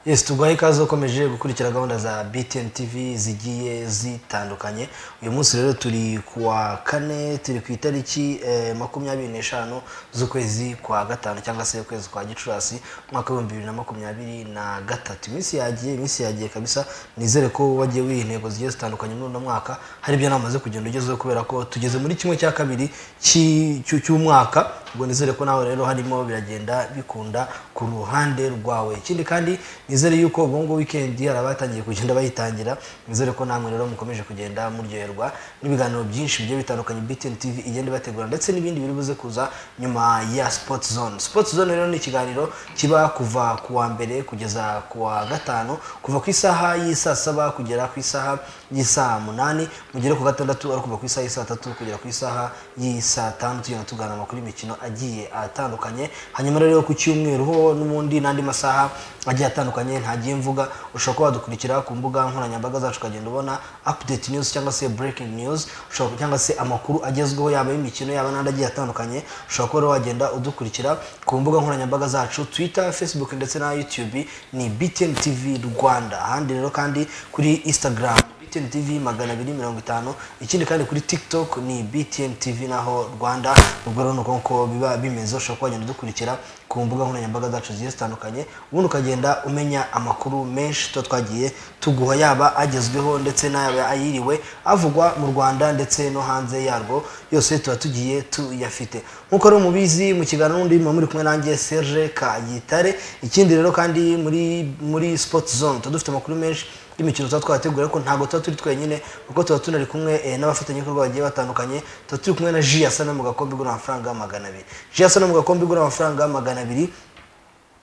yesi tuguhaye ikaze ukomeje gukurikira gahunda za btn tv zigiye zitandukanye uyu munsi rero turi ku wa kane turi ku itariki eh, makumyabiri n'eshanu z'ukwezi kwa gatanu cyangwa se ukwezi kwa gicurasi umwaka w'ibihumbi bibiri na makumyabiri na gatatu iminsi yagiye iminsi yagiye kabisa nizere ko wagiye wiha intego zigiye zitandukanye muri uno mwaka hari ibyo namaze kugenda ugezeho kubera ko tugeze muri kimwe cya kabiri cy'i- cy'u- cy'umwaka ubwo nizere ko nawe rero harimo biragenda bikunda ku ruhande rwawe ikindi kandi nizere yuko ubwo ngubwo wikendi hari abatangiye kugenda bayitangira nizere ko namwe rero mukomeje kugenda muryoherwa n'ibiganiro byinshi bigiye bitandukanye BTN TV igenda ibategura ndetse n'ibindi biri buze kuza nyuma ya Sports Zone Sports Zone rero ni ikiganiro kiba kuva ku wa mbere kugeza ku wa gatanu kuva ku isaha y'isaa saba kugera ku isaha y'isaa munani mugere ku gatandatu ari kuva ku isaha y'isaa tatu kugera ku isaha y'isaa tanu tugenda tuganira amakuru y'imikino agiye atandukanye hanyuma rero ku cyumweru ho n'ubundi n'andi masaha agiye atandukanye ntagiye mvuga ushobora kuba wadukurikira ku mbuga nkoranyambaga zacu ukagenda ubona update news cyangwa se breaking news ushobora cyangwa se amakuru agezweho yaba y'imikino yaba n'andi agiye atandukanye ushobora kuba rero wagenda udukurikira ku mbuga nkoranyambaga zacu twitter facebook ndetse na youtube ni btn tv rwanda ahandi rero kandi kuri instagram BTN TV magana abiri mirongo itanu ikindi kandi kuri TikTok ni BTN TV naho Rwanda ubwo rero nuko uko biba bimeze ushobora kuba wagenda udukurikira ku mbuga nkoranyambaga zacu zigiye zitandukanye ubundi ukagenda umenya amakuru menshi tuba twagiye tuguha yaba agezweho ndetse n'ayaba ayiriwe avugwa mu Rwanda ndetse no hanze yarwo yose tuba tugiye tuyafite nk'uko rero mubizi mu kiganiro n'undi muba muri kumwe nanjye Serge Kayitare ikindi rero kandi muri muri Sport Zone tuba dufite amakuru menshi y'imikino tuba twateguye ariko ntabwo tuba turi twenyine kuko tuba tunari kumwe eh, n'abafatanyabikorwa bagiye batandukanye tuba turi kumwe na jiyasa no mu gakombe igura amafaranga magana abiri jiyasa no mu gakombe igura amafaranga magana abiri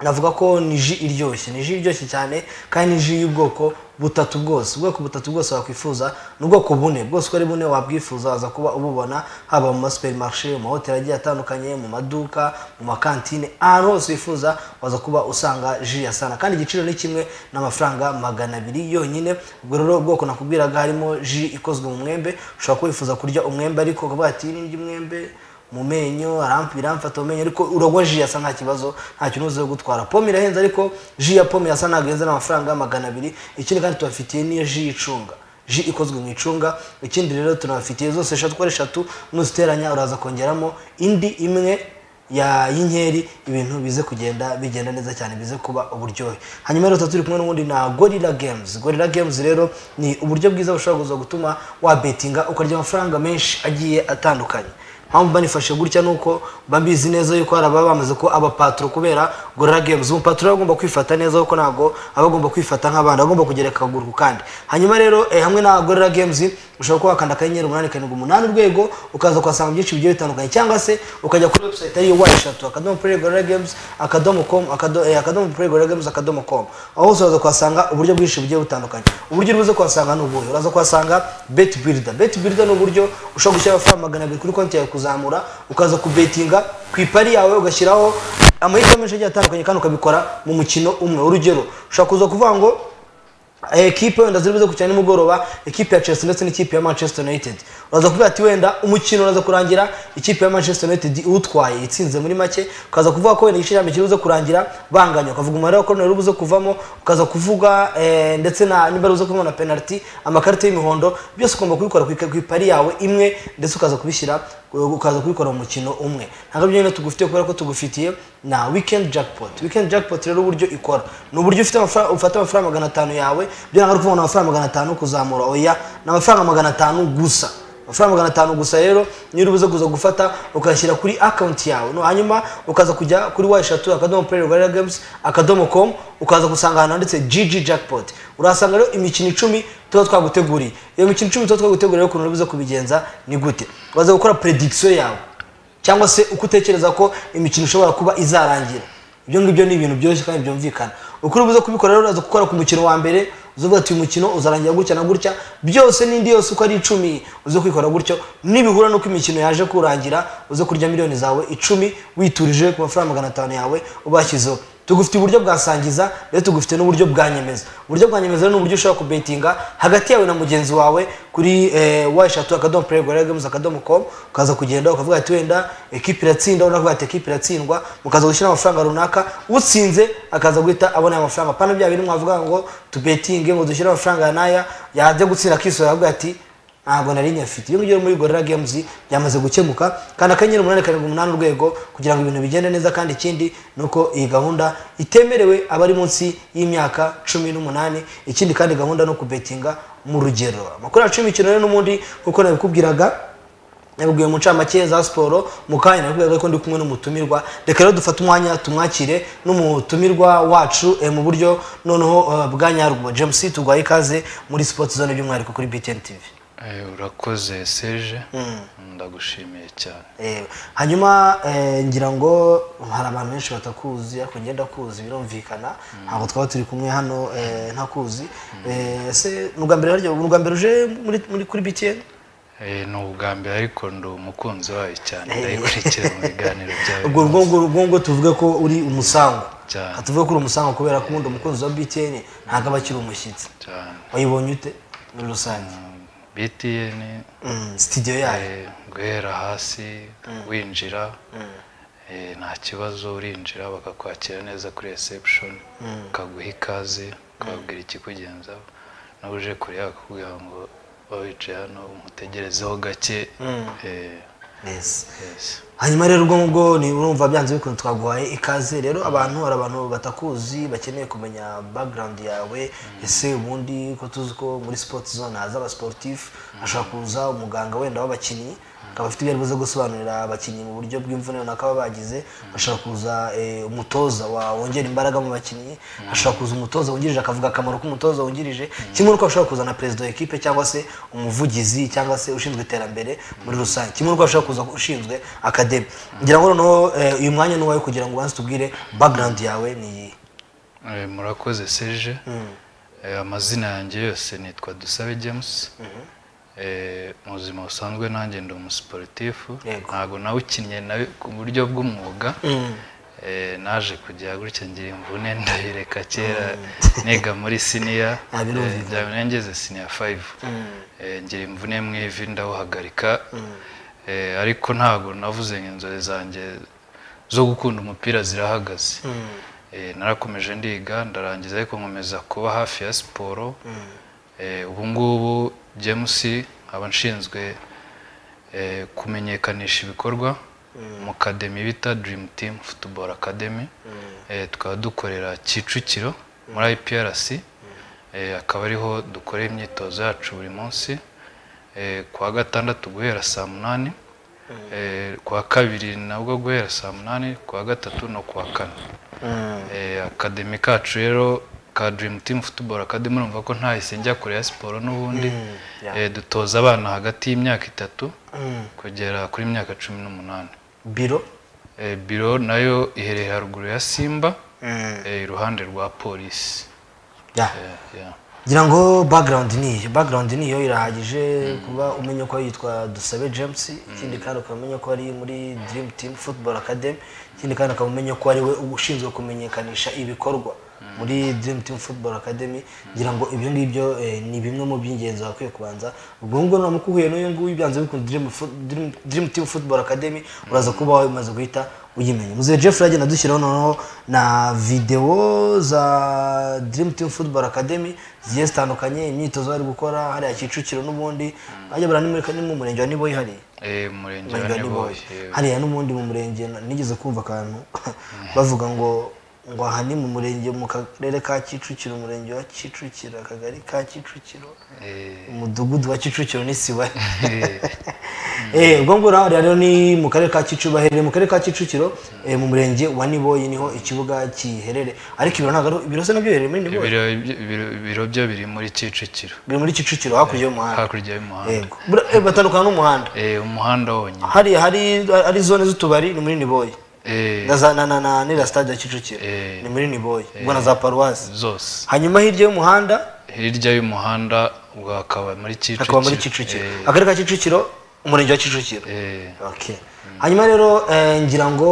navuga ko ni ji iryoshye ni ji iryoshye cyane kandi ni ji y'ubwoko butatu bwose ubwoko butatu bwose wakwifuza ni ubwoko bune bwose uko ari bune wabwifuza waza kuba ububona haba mu masuperimarishe mu mahoteli agiye atandukanye mu maduka mu makantine ahantu hose wifuza waza kuba usanga ji ya sana kandi igiciro ni kimwe n'amafaranga magana abiri yonyine ubwo rero ubwoko nakubwiraga harimo ji ikozwe mu mwembe ushobora kuba wifuza kurya umwembe ariko ukavuga ati nirya umwembe mu menyo aramp- biramfata mu menyo ariko uragwa ji yasa nta kibazo nta kintu uzi gutwara pome irahenze ariko ji ya pome yasa ntabwo ihenze n'amafaranga magana abiri ikindi kandi tubafitiye n'iyo ji y'icunga ji ikozwe mu icunga ikindi rero tunabafitiye zose eshatu uko ari eshatu nuziteranya uraza kongeramo indi imwe ya y'inkeri ibintu bize kugenda bigenda neza cyane bize kuba uburyohe hanyuma rero tuba turi kumwe n'ubundi na gorilla games gorilla games rero ni uburyo bwiza bushobora kuza gutuma wabetinga ukarya amafaranga menshi agiye atandukanye mpamvu banifashe gutya nuko mba mbizi neza yuko hari ababa bamaze kuba abapaturo kubera gorilla games umupaturo aba agomba kwifata neza kuko ntabwo aba agomba kwifata nk'abandi aba agomba kugereka akaguru ku kandi hanyuma rero eh, hamwe na gorilla games ushobora kuba wakanda akanyenyeri umunani karindwi umunani urwego ukaza kuhasanga byinshi bigiye bitandukanye cyangwa se ukajya kuri website ariyo wa eshatu akadomo play gorilla games akadomo com akado- eh, akadomo play gorilla games akadomo com aho hose uraza kuhasanga uburyo bwinshi bugiye butandukanye uburyo uri buze kuhasanga ni ubuhe uraza kuhasanga bet builder bet builder ni uburyo ushobora gushyira amafaranga magana abiri kuri konti yawe kuzamura ukaza kubetinga ku ipari yawe ugashyiraho amahirwe menshi agiye atandukanye kandi ukabikora mu mukino umwe urugero ushobora kuza kuvuga ngo ekipe wenda ziri buze gukina nimugoroba ekipe ya chelsea ndetse n'ikipe ya manchester united uraza kuvuga ati wenda umukino uraza kurangira ikipe ya manchester united iwutwaye itsinze muri make ukaza kuvuga ko wenda igice cya mbere kiri buze kurangira banganya ukavuga umubare wa koruneri uri buze kuvamo ukaza kuvuga eh, ndetse na niba ari buze kuvamo na penaliti amakarita y'imihondo byose ugomba kubikora ku- ku ipari yawe imwe ndetse ukaza kubishyira ukaza kubikora mu mukino umwe ntabwo byonyine tugufitiye kubera ko tugufitiye na weekend jackpot weekend jackpot rero uburyo ikora ni uburyo ufite amafaranga ufata amafaranga magana atanu yawe byo ntabwo ari ukuvuga ngo ni amafaranga magana atanu kuzamura oya ni amafaranga magana atanu gusa amafaranga magana atanu gusa rero niyo uri buze kuza gufata ukayashyira kuri akawunti yawe no hanyuma ukaza kujya kuri wa eshatu akadomo purere gorira games akadomo com ukaza gusanga ahantu handitse gg jackpot urahasanga rero imikino icumi tuba twaguteguriye iyo mikino icumi tuba twaguteguriye ukuntu uri buze kubigenza ni gute uraza gukora predikisiyo yawe cyangwa se uko utekereza ko imikino ishobora kuba izarangira ibyo ngibyo ni ibintu byoroshye kandi byumvikana uko uri buze kubikora rero uraza gukora ku mukino wa mbere uzavuga ati uyu mukino uzarangira gutya na gutya byose n'indi yose uko ari icumi uze kwikora gutyo nibihura n'uko imikino yaje kurangira uze kurya miliyoni zawe icumi witurije ku mafaranga magana atanu yawe ubashyizeho tugufite uburyo bwa sangiza rero tugufite n'uburyo bwa nyemeza uburyo bwa nyemeza ni uburyo ushobora kubetinga hagati yawe na mugenzi wawe kuri wayishatu akadomo purego rero gamuzi akadomo komu ukaza kugenda ukavuga ati wenda ekipi iratsinda unavuga ati ekipi iratsindwa mukaza gushyira amafaranga runaka utsinze akaza guhita abona ayo mafaranga pana bya bintu mwavuga ngo tubetinge ngo dushyire amafaranga ya n'aya yajya gutsinda akisura akavuga ati ntabwo nari nyafite iyo ngiyo muri gorira gemuzi byamaze gukemuka kandi akanyenyeri umunani karindwi umunani urwego kugira ngo ibintu bigende neza kandi ikindi ni uko iyi gahunda itemerewe abari munsi y'imyaka cumi n'umunani ikindi kandi gahunda no kubetinga mu rugero amakuru yacu y'imikino rero n'ubundi kuko nabikubwiraga yabwiye umucamake za siporo mu kanya nakubwiraga ko ndi kumwe n'umutumirwa reka rero dufate umwanya tumwakire n'umutumirwa wacu mu buryo noneho bwa nyarwo james tugwaye ikaze muri sipoti zone by'umwihariko kuri btn tv urakoze seje ndagushimiye cyane hanyuma ngira ngo hari abantu benshi batakuzi ariko ngenda kuzi birumvikana ntabwo twaba turi kumwe hano ntakuzi ese ni ubwa mbere uje kuri btn ni ubwa mbere ariko ndi umukunzi wayo cyane ndayikurikira mu biganiro byawe ubwo ngubwo tuvuge ko uri umusango tuvuge ko uri umusango kubera ko ubundi umukunzi wa btn ntabwo aba akiri umushyitsi wayibonye ute muri rusange btn sitidiyo yayo guhera hasi winjira nta kibazo urinjira bakakwakira neza kuri reception ukaguha ikaze ukababwira ikikugenzaho nawe uje kure bakakubwira ngo wicaye hano umutegerezeho gake hanyuma rero ubwo ngubwo urumva byanze bikunze twaguhaye ikaze rero abantu hari abantu batakuzi bakeneye kumenya bagirawundi yawe ese ubundi ko tuzi ko muri sipoti zone haza abasiporutifu hashobora kuza umuganga wenda w'abakinnyi akaba afite ibyo ari gusobanurira abakinnyi mu buryo bw'imvune runaka baba bagize hashobora kuza umutoza wongera imbaraga mu bakinnyi hashobora kuza umutoza wungirije akavuga akamaro k'umutoza wungirije kimwe n'uko ashobora kuza na perezida w'ikipe cyangwa se umuvugizi cyangwa se ushinzwe iterambere muri rusange kimwe n'uko ashobora kuza ushinzwe akademi ngira ngo noneho uyu mwanya ni uwawe kugira ngo ubanze tubwire bagirawundi yawe ni iyi murakoze seje amazina yanjye yose nitwa dusabe james mu buzima busanzwe nanjye ndi umusiporutifu ntabwo nawukinnye nawe ku buryo bw'umwuga naje kujya gutya ngira imvune ndabireka kera niga muri siniya ngeze siniya fayive ngira imvune mu ivi ndawuhagarika ariko ntabwo navuze inzozi zanjye zo gukunda umupira zirahagaze narakomeje ndiga ndarangiza ariko nkomeza kuba hafi ya siporo ubu ngubu james aba nshinzwe kumenyekanisha ibikorwa mu kademi bita dirimu timu futuboro akademi tukaba dukorera kicukiro muri iprc akaba ariho dukora imyitozo yacu buri munsi kuwa gatandatu guhera saa munani kuwa kabiri nabwo guhera saa munani kuwa gatatu no kuwa kane akademi kacu rero ka dirimu timu futuboro akademi urumva ko ntahise njya kure ya siporo n'ubundi dutoza abana hagati y'imyaka itatu kugera kuri myaka cumi n'umunani biro biro nayo iherereye haruguru ya simba iruhande rwa polisi ngira ngo bagirawundi ni iyo bagirawundi ni iyo irahagije kuba umenya ko yitwa dusabe james ikindi kandi ukaba umenya ko ari muri dirimu timu futuboro akademi ikindi kandi ukaba umenya ko ari we ushinzwe kumenyekanisha ibikorwa muri dream team football academy ngira ngo ibyo ngibyo ni bimwe mu by'ingenzi wakwiye kubanza ubwo ngubwo ntabwo uhuye n'uyu nguyu byanze bikunze dream team football academy uraza kuba wamaze guhita uyimenye muzehe jeffrey agenda dushyiraho noneho na videwo za dream team football academy zigiye zitandukanye imyitozo bari gukora hariya kicukiro n'ubundi bajya baranimurika ni mu murenge wa niboyi hariya murenge wa niboyi hariya n'ubundi mu murenge nigeze kumva akantu bavuga ngo ngo aha ni mu murenge mu karere ka kicukiro umurenge wa kicukiro akagari ka kicukiro umudugudu wa kicukiro n'isiba ubwo ngubwo rero ni mu karere ka kicukiro baherereye mu karere ka kicukiro mu murenge wa niboyi niho ikibuga kiherereye ariko ibiro ntabwo ibiro se nabyo biherereye muri niboyi ibiro byo biri muri kicukiro biri muri kicukiro hakurya y'umuhanda hakurya y'umuhanda batandukana n'umuhanda umuhanda wonyine hariya hari zone z'utubari ni muri niboyi na niriya sitade ya kicukiro ni muri niboyi ubwo na za paruwasi zose hanyuma hirya y'umuhanda hirya y'umuhanda ubwo hakaba muri kicukiro hakaba muri kicukiro akarere ka kicukiro umurenge wa kicukiro hanyuma rero ngira ngo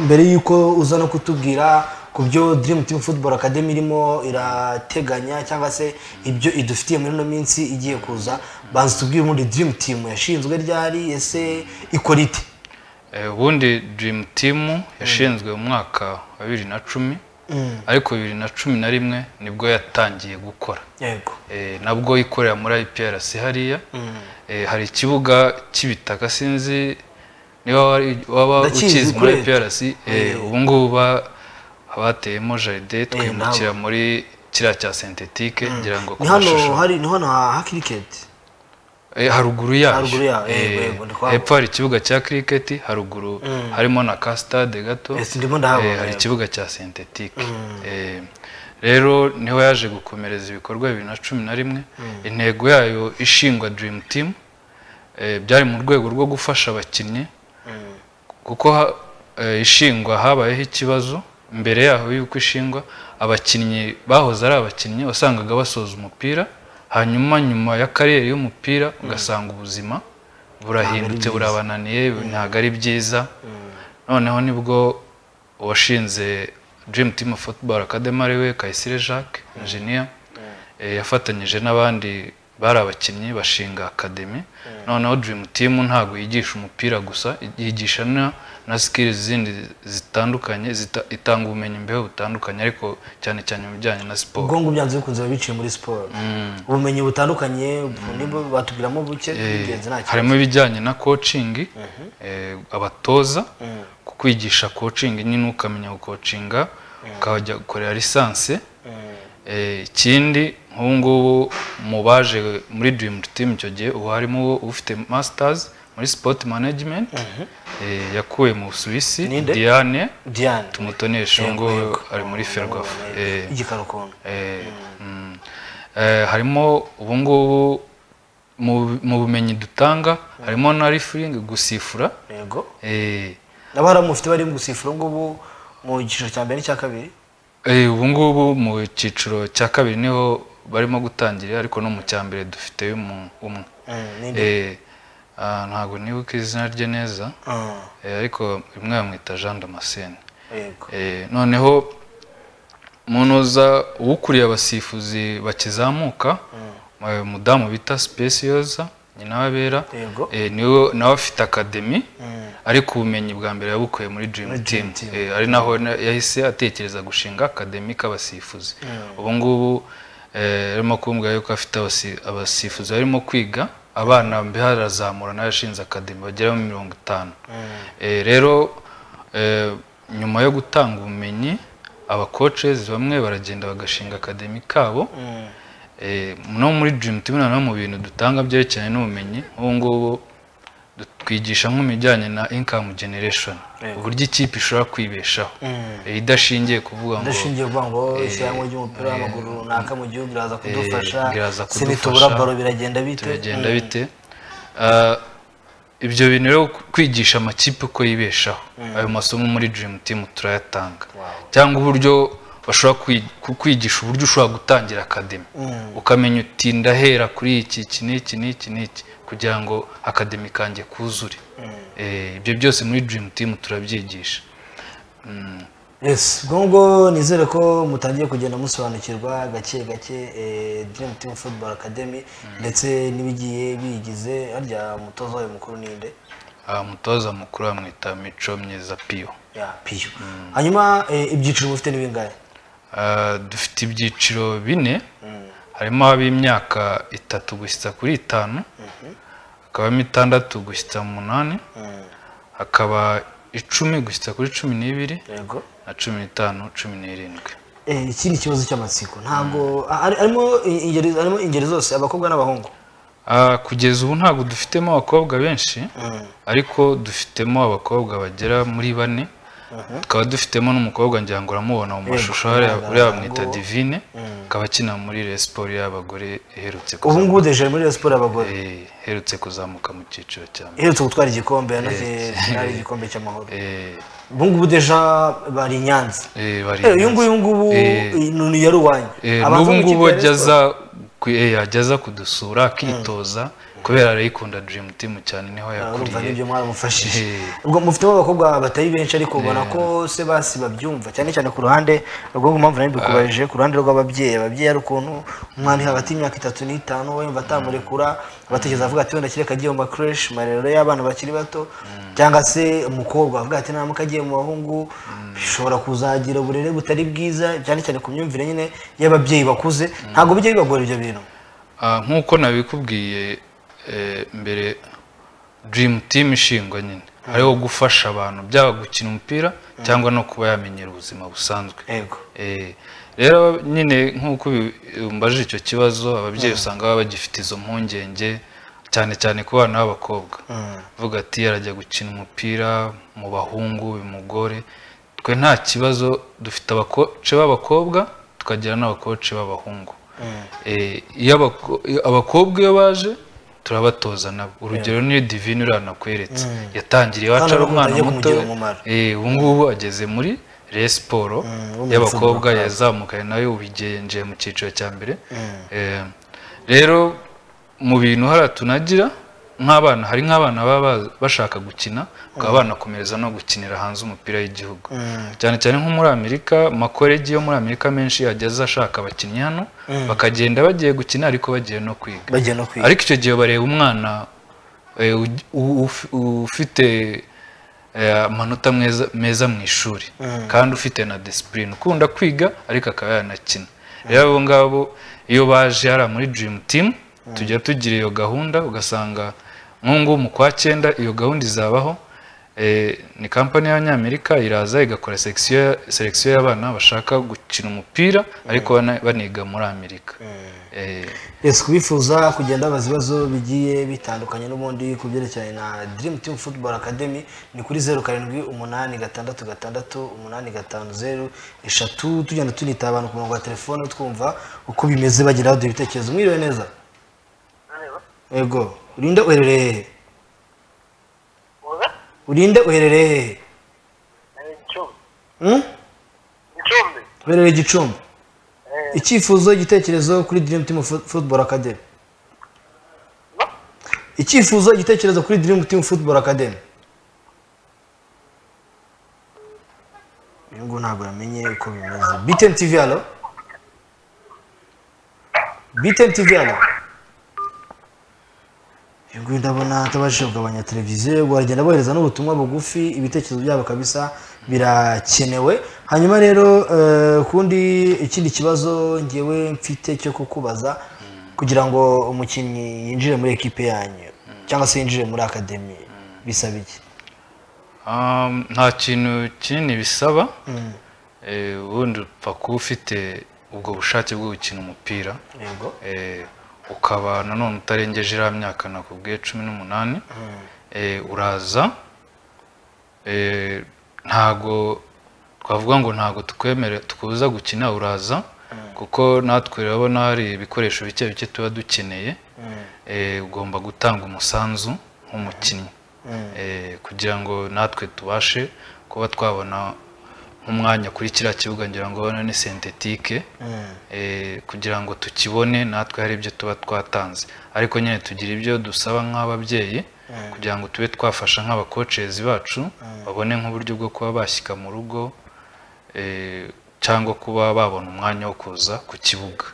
mbere y'uko uza no kutubwira ku byo dream team football academy irimo irateganya cyangwa se ibyo idufitiye muri ino minsi igiye kuza banza tubwire ubundi dream team yashinzwe ryari ese ikora ite ubundi dream team yashinzwe mu mwaka wa bibiri na cumi ariko bibiri na cumi na rimwe nibwo yatangiye gukora yego nabwo ikorera muri IPRC hariya hari ikibuga cy'ibitaka sinzi niba waba ukizi muri IPRC ubu ngubu abateyemo jaride twimukira muri kiriya cya sentetike ngira ngo ku ni hano hari ni hano ha kiriketi haruguru yayo Haruguru yayo, yego, yego, ndi kuhabona. hepfo hari ikibuga cya kiriketi haruguru harimo na ka stade gato Ese ndimo ndahabona, Eh, hari yego. ikibuga cya sentetike rero niho yaje gukomereza ibikorwa bibiri na cumi na rimwe intego yayo ishingwa dream team eh, byari mu rwego rwo gufasha abakinnyi kuko ha- eh, ishingwa habayeho ikibazo mbere yaho y'uko ishingwa abakinnyi bahoze ari abakinnyi wasangaga basoza umupira hanyuma nyuma ya kariyeri y'umupira ugasanga ubuzima burahindutse burabananiye ntabwo ari byiza noneho nibwo uwashinze dream team of football academy ari we kayisire jacques engineer eh, yafatanyije n'abandi bari abakinnyi bashinga akademi noneho dream team ntabwo yigisha umupira gusa yigisha na- na skills zindi zitandukanye zita- itanga ubumenyi mbeho butandukanye ariko cyane cyane mu bijyanye na siporo ubwonko byanze bikunze biba biciye muri siporo ubumenyi butandukanye bu- nibwo batubwiramo buke ingenzi nta kibazo harimo ibijyanye na coaching eh, abatoza ku kwigisha coaching nyine ukamenya gukocinga ukajya gukorera lisansi Eh, ikindi nk'ubu ngubu mu baje muri dream team icyo gihe ubu harimo uwo ufite masters muri sport management eh, yakuye mu Busuwisi Ninde? Diane diane tumutonesha ubu ngubu ari muri Ferwafa Eh, igikara ukuntu Eh, mm. Eh, harimo ubu ngubu mu mu bumenyi dutanga harimo na rifuringi gusifura yego eh, nabo haramufite bari mu gusifura ngubu mu cyiciro cya mbere n'icya kabiri eh, ubu ngubu mu cyiciro cya kabiri niho barimo gutangira ariko no mu cya mbere dufite umu- umwe Mm, ninde? Eh, ah, ntabwo nibuka izina rye neza Mm, eh, ariko rimwe bamwita jean damascene yego Eh, noneho munoza uwukuriye abasifuzi bakizamuka eh, umudamu bita speciosa nyina wabera Yego. eh, niwe nawe afite akademi Mm. ariko ubumenyi bwa mbere yabukuye muri dream Muri team Dream Team. Eh, ari naho na- yahise atekereza gushinga akademi k'abasifuzi ubu ngubu eh, arimo kumbwira yuko afite abasi- abasifuzi barimo kwiga abana mbe harazamura nawe yashinze akademi bagera muri mirongo itanu Eh, rero eh, nyuma yo gutanga ubumenyi abakoces bamwe baragenda bagashinga akademi kabo Mm, Eh, no muri dream team noneho mu bintu dutanga byerekeranye n'ubumenyi ubu ngubu du- twigisha nk'ibijyanye na income generation Yego. uburyo ikipe ishobora kwibeshaho Mm. Eh, idashingiye kuvuga ngo ndashingiye kuvuga ngo isiganwa ry'umupira w'amaguru runaka mu gihugu riraza kudufasha riraza se nitubura kudufasha. baro biragenda bite biragenda bite Ah, ibyo bintu rero kwigisha amakipe uko yibeshaho ayo masomo muri dream team turayatanga cyangwa uburyo bashobora kwi- ku- kwigisha uburyo ushobora gutangira akademi ukamenya uti ndahera kuri iki iki n'iki n'iki n'iki kugira ngo akademi kanjye kuzure Eh, ibyo byose muri dream team turabyigisha yes ubwo ngubwo nizere ko mutangiye kugenda musobanukirwa gake gake eh, dream team football academy ndetse n'ibigiye biyigize harya umutoza wayo mukuru ninde Ah, umutoza mukuru bamwita mico myiza piyo ya piyo hanyuma eh, ibyiciro mufite ni bingahe Ah, dufite ibyiciro bine harimo ab'imyaka itatu gushyitsa kuri itanu hakabamo itandatu gushyitsa mu munani hakaba icumi gushyitsa kuri cumi n'ibiri yego na cumi n'itanu cumi n'irindwi Eh, iki ni ikibazo cy'amatsiko ntabwo ah, ari- harimo ingeri harimo ingeri zose abakobwa n'abahungu Ah, kugeza ubu ntabwo dufitemo abakobwa benshi ariko dufitemo abakobwa bagera muri bane tukaba dufitemo n'umukobwa ngira ngo uramubona mu mashusho hariya uriya bamwita divine akaba akina muri resiporo y'abagore iherutse ubu kuzamuka ngubu deje muri Rayon Sports abagore Eh, iherutse kuzamuka mu cyiciro cya mbere iherutse gutwara igikombe yanaze finale y'igikombe cy'amahoro Eh, ubu ngubu deja bari i Nyanza eh, bari Eh, uyu nguyu ngubu Eh. ni yari uwanyu Eh, Abanza n'ubu mu ikipe ngubu ya Rayon Sports. ajyaza ku- eh, ajya aza kudusura akitoza kubera arayikunda dream team cyane niho urumva yakuriye n'ibyo mwaramufashije Eh. ubwo mufitemo abakobwa batari benshi ariko ubona ko se basi babyumva cyane cyane ku ruhande rwo mu mpamvu nari bikubajije ku ruhande rw'ababyeyi ababyeyi ari ukuntu umwana uri hagati y'imyaka itatu n'itanu we yumva atamurekura abatekereza avuga ati wenda kireka agiye mu makureshi mu marerero y'abana bakiri bato cyangwa se umukobwa avuga ati ntamuka agiye mu bahungu bishobora kuzagira uburere butari bwiza cyane cyane ku myumvire nyine y'ababyeyi bakuze ntabwo bijya bibagora ibyo bintu Ah, nk'uko nabikubwiye eh, mbere dream team ishingwa nyine ariho gufasha abantu byaba gukina umupira cyangwa no kuba yamenyera ubuzima busanzwe yego Eh, rero nyine nk'uko ubi- umbajije icyo kibazo ababyeyi usanga baba bagifite izo mpungenge cyane cyane ku bana b'abakobwa vuga ati arajya gukina umupira mu bahungu bimugore twe nta kibazo dufite abakoce b'abakobwa tukagira n'abakoce b'abahungu Eh, iyo abako- iyo abakobwa iyo baje turabatoza nabo urugero niyo divine uriya nakweretse yatangiriye iwacu ari Hano umwana bakunze muto kumugirira umumaro. Eh, ubu ngubu ageze muri re siporo wo mu y'abakobwa yazamukanye nawe ubigenje mu cyiciro cya mbere Eh, rero mu bintu hariya tunagira nk'abana hari nk'abana baba ba- bashaka gukina bakaba banakomereza no gukinira hanze umupira w'igihugu cyane cyane nko muri amerika amakoregi yo muri amerika menshi ageze ashaka abakinnyi hano bakagenda bagiye gukina ariko bagiye no kwiga bagiye no kwiga ariko icyo gihe bareba umwana eh, uj- u- uf- ufite eh, amanota meza- meza mu ishuri kandi ufite na disipurine ukunda kwiga ariko akaba yanakina rero abo ngabo iyo baje hariya muri dream team tujya tugira iyo gahunda ugasanga nk'ubu ngubu mu kwa cyenda iyo gahunda izabaho Eh, ni kampani y'abanyamerika iraza igakora section- selection y'abana bashaka gukina umupira ariko bana- baniga muri amerika Eh, Yes, kubifuza kugenda babaza ibibazo bigiye bitandukanye n'ubundi ku byerekeranye na Dream Team Football Academy ni kuri zeru karindwi umunani gatandatu gatandatu umunani gatanu zeru eshatu tugenda tunita abantu ku murongo wa telefone twumva uko bimeze bagira baduha ibitekerezo mwiriwe neza yego urinde uherereye he urinde uherereye he Hmm? icumbi uherereye gicumbi Eh. icyifuzo igitekerezo kuri Dream Team Fo- Football Academy No? icyifuzo igitekerezo kuri Dream Team Football Academy uyu nguyu ntabwo yamenye uko bimeze BTN TV halo BTN TV halo uyu nguyu ndabona atabashije kugabanya televiziyo ubwo baragenda bohereza n'ubutumwa bugufi ibitekerezo byabo kabisa birakenewe hanyuma rero eh, kundi ikindi kibazo ngewe mfite cyo kukubaza kugira ngo umukinnyi yinjire muri ekipe yanyu cyangwa se yinjire muri akademi bisaba iki Um, nta kintu kinini bisaba Eh, ubundi upfa kuba ufite ubwo bushake bwo gukina umupira yego Eh, ukaba nanone utarengeje iriya myaka nakubwiye cumi n'umunani Eh, uraza Eh, ntago twavuga ngo ntago tukwemere tukubuza gukina uraza kuko natwe urabona hari ibikoresho bike bike tuba dukeneye Eh, ugomba gutanga umusanzu nk'umukinnyi Eh, kugira ngo natwe tubashe kuba twabona nk'umwanya kuri kiriya kibuga ngira ngo ni sentetike eh, kugira ngo tukibone natwe hari ibyo tuba twatanze ariko nyine tugira ibyo dusaba nk'ababyeyi kugira ngo tube twafasha nk'abakocezi bacu babone nk'uburyo bwo kuba bashyika mu rugo eh, cyangwa kuba babona umwanya wo kuza ku kibuga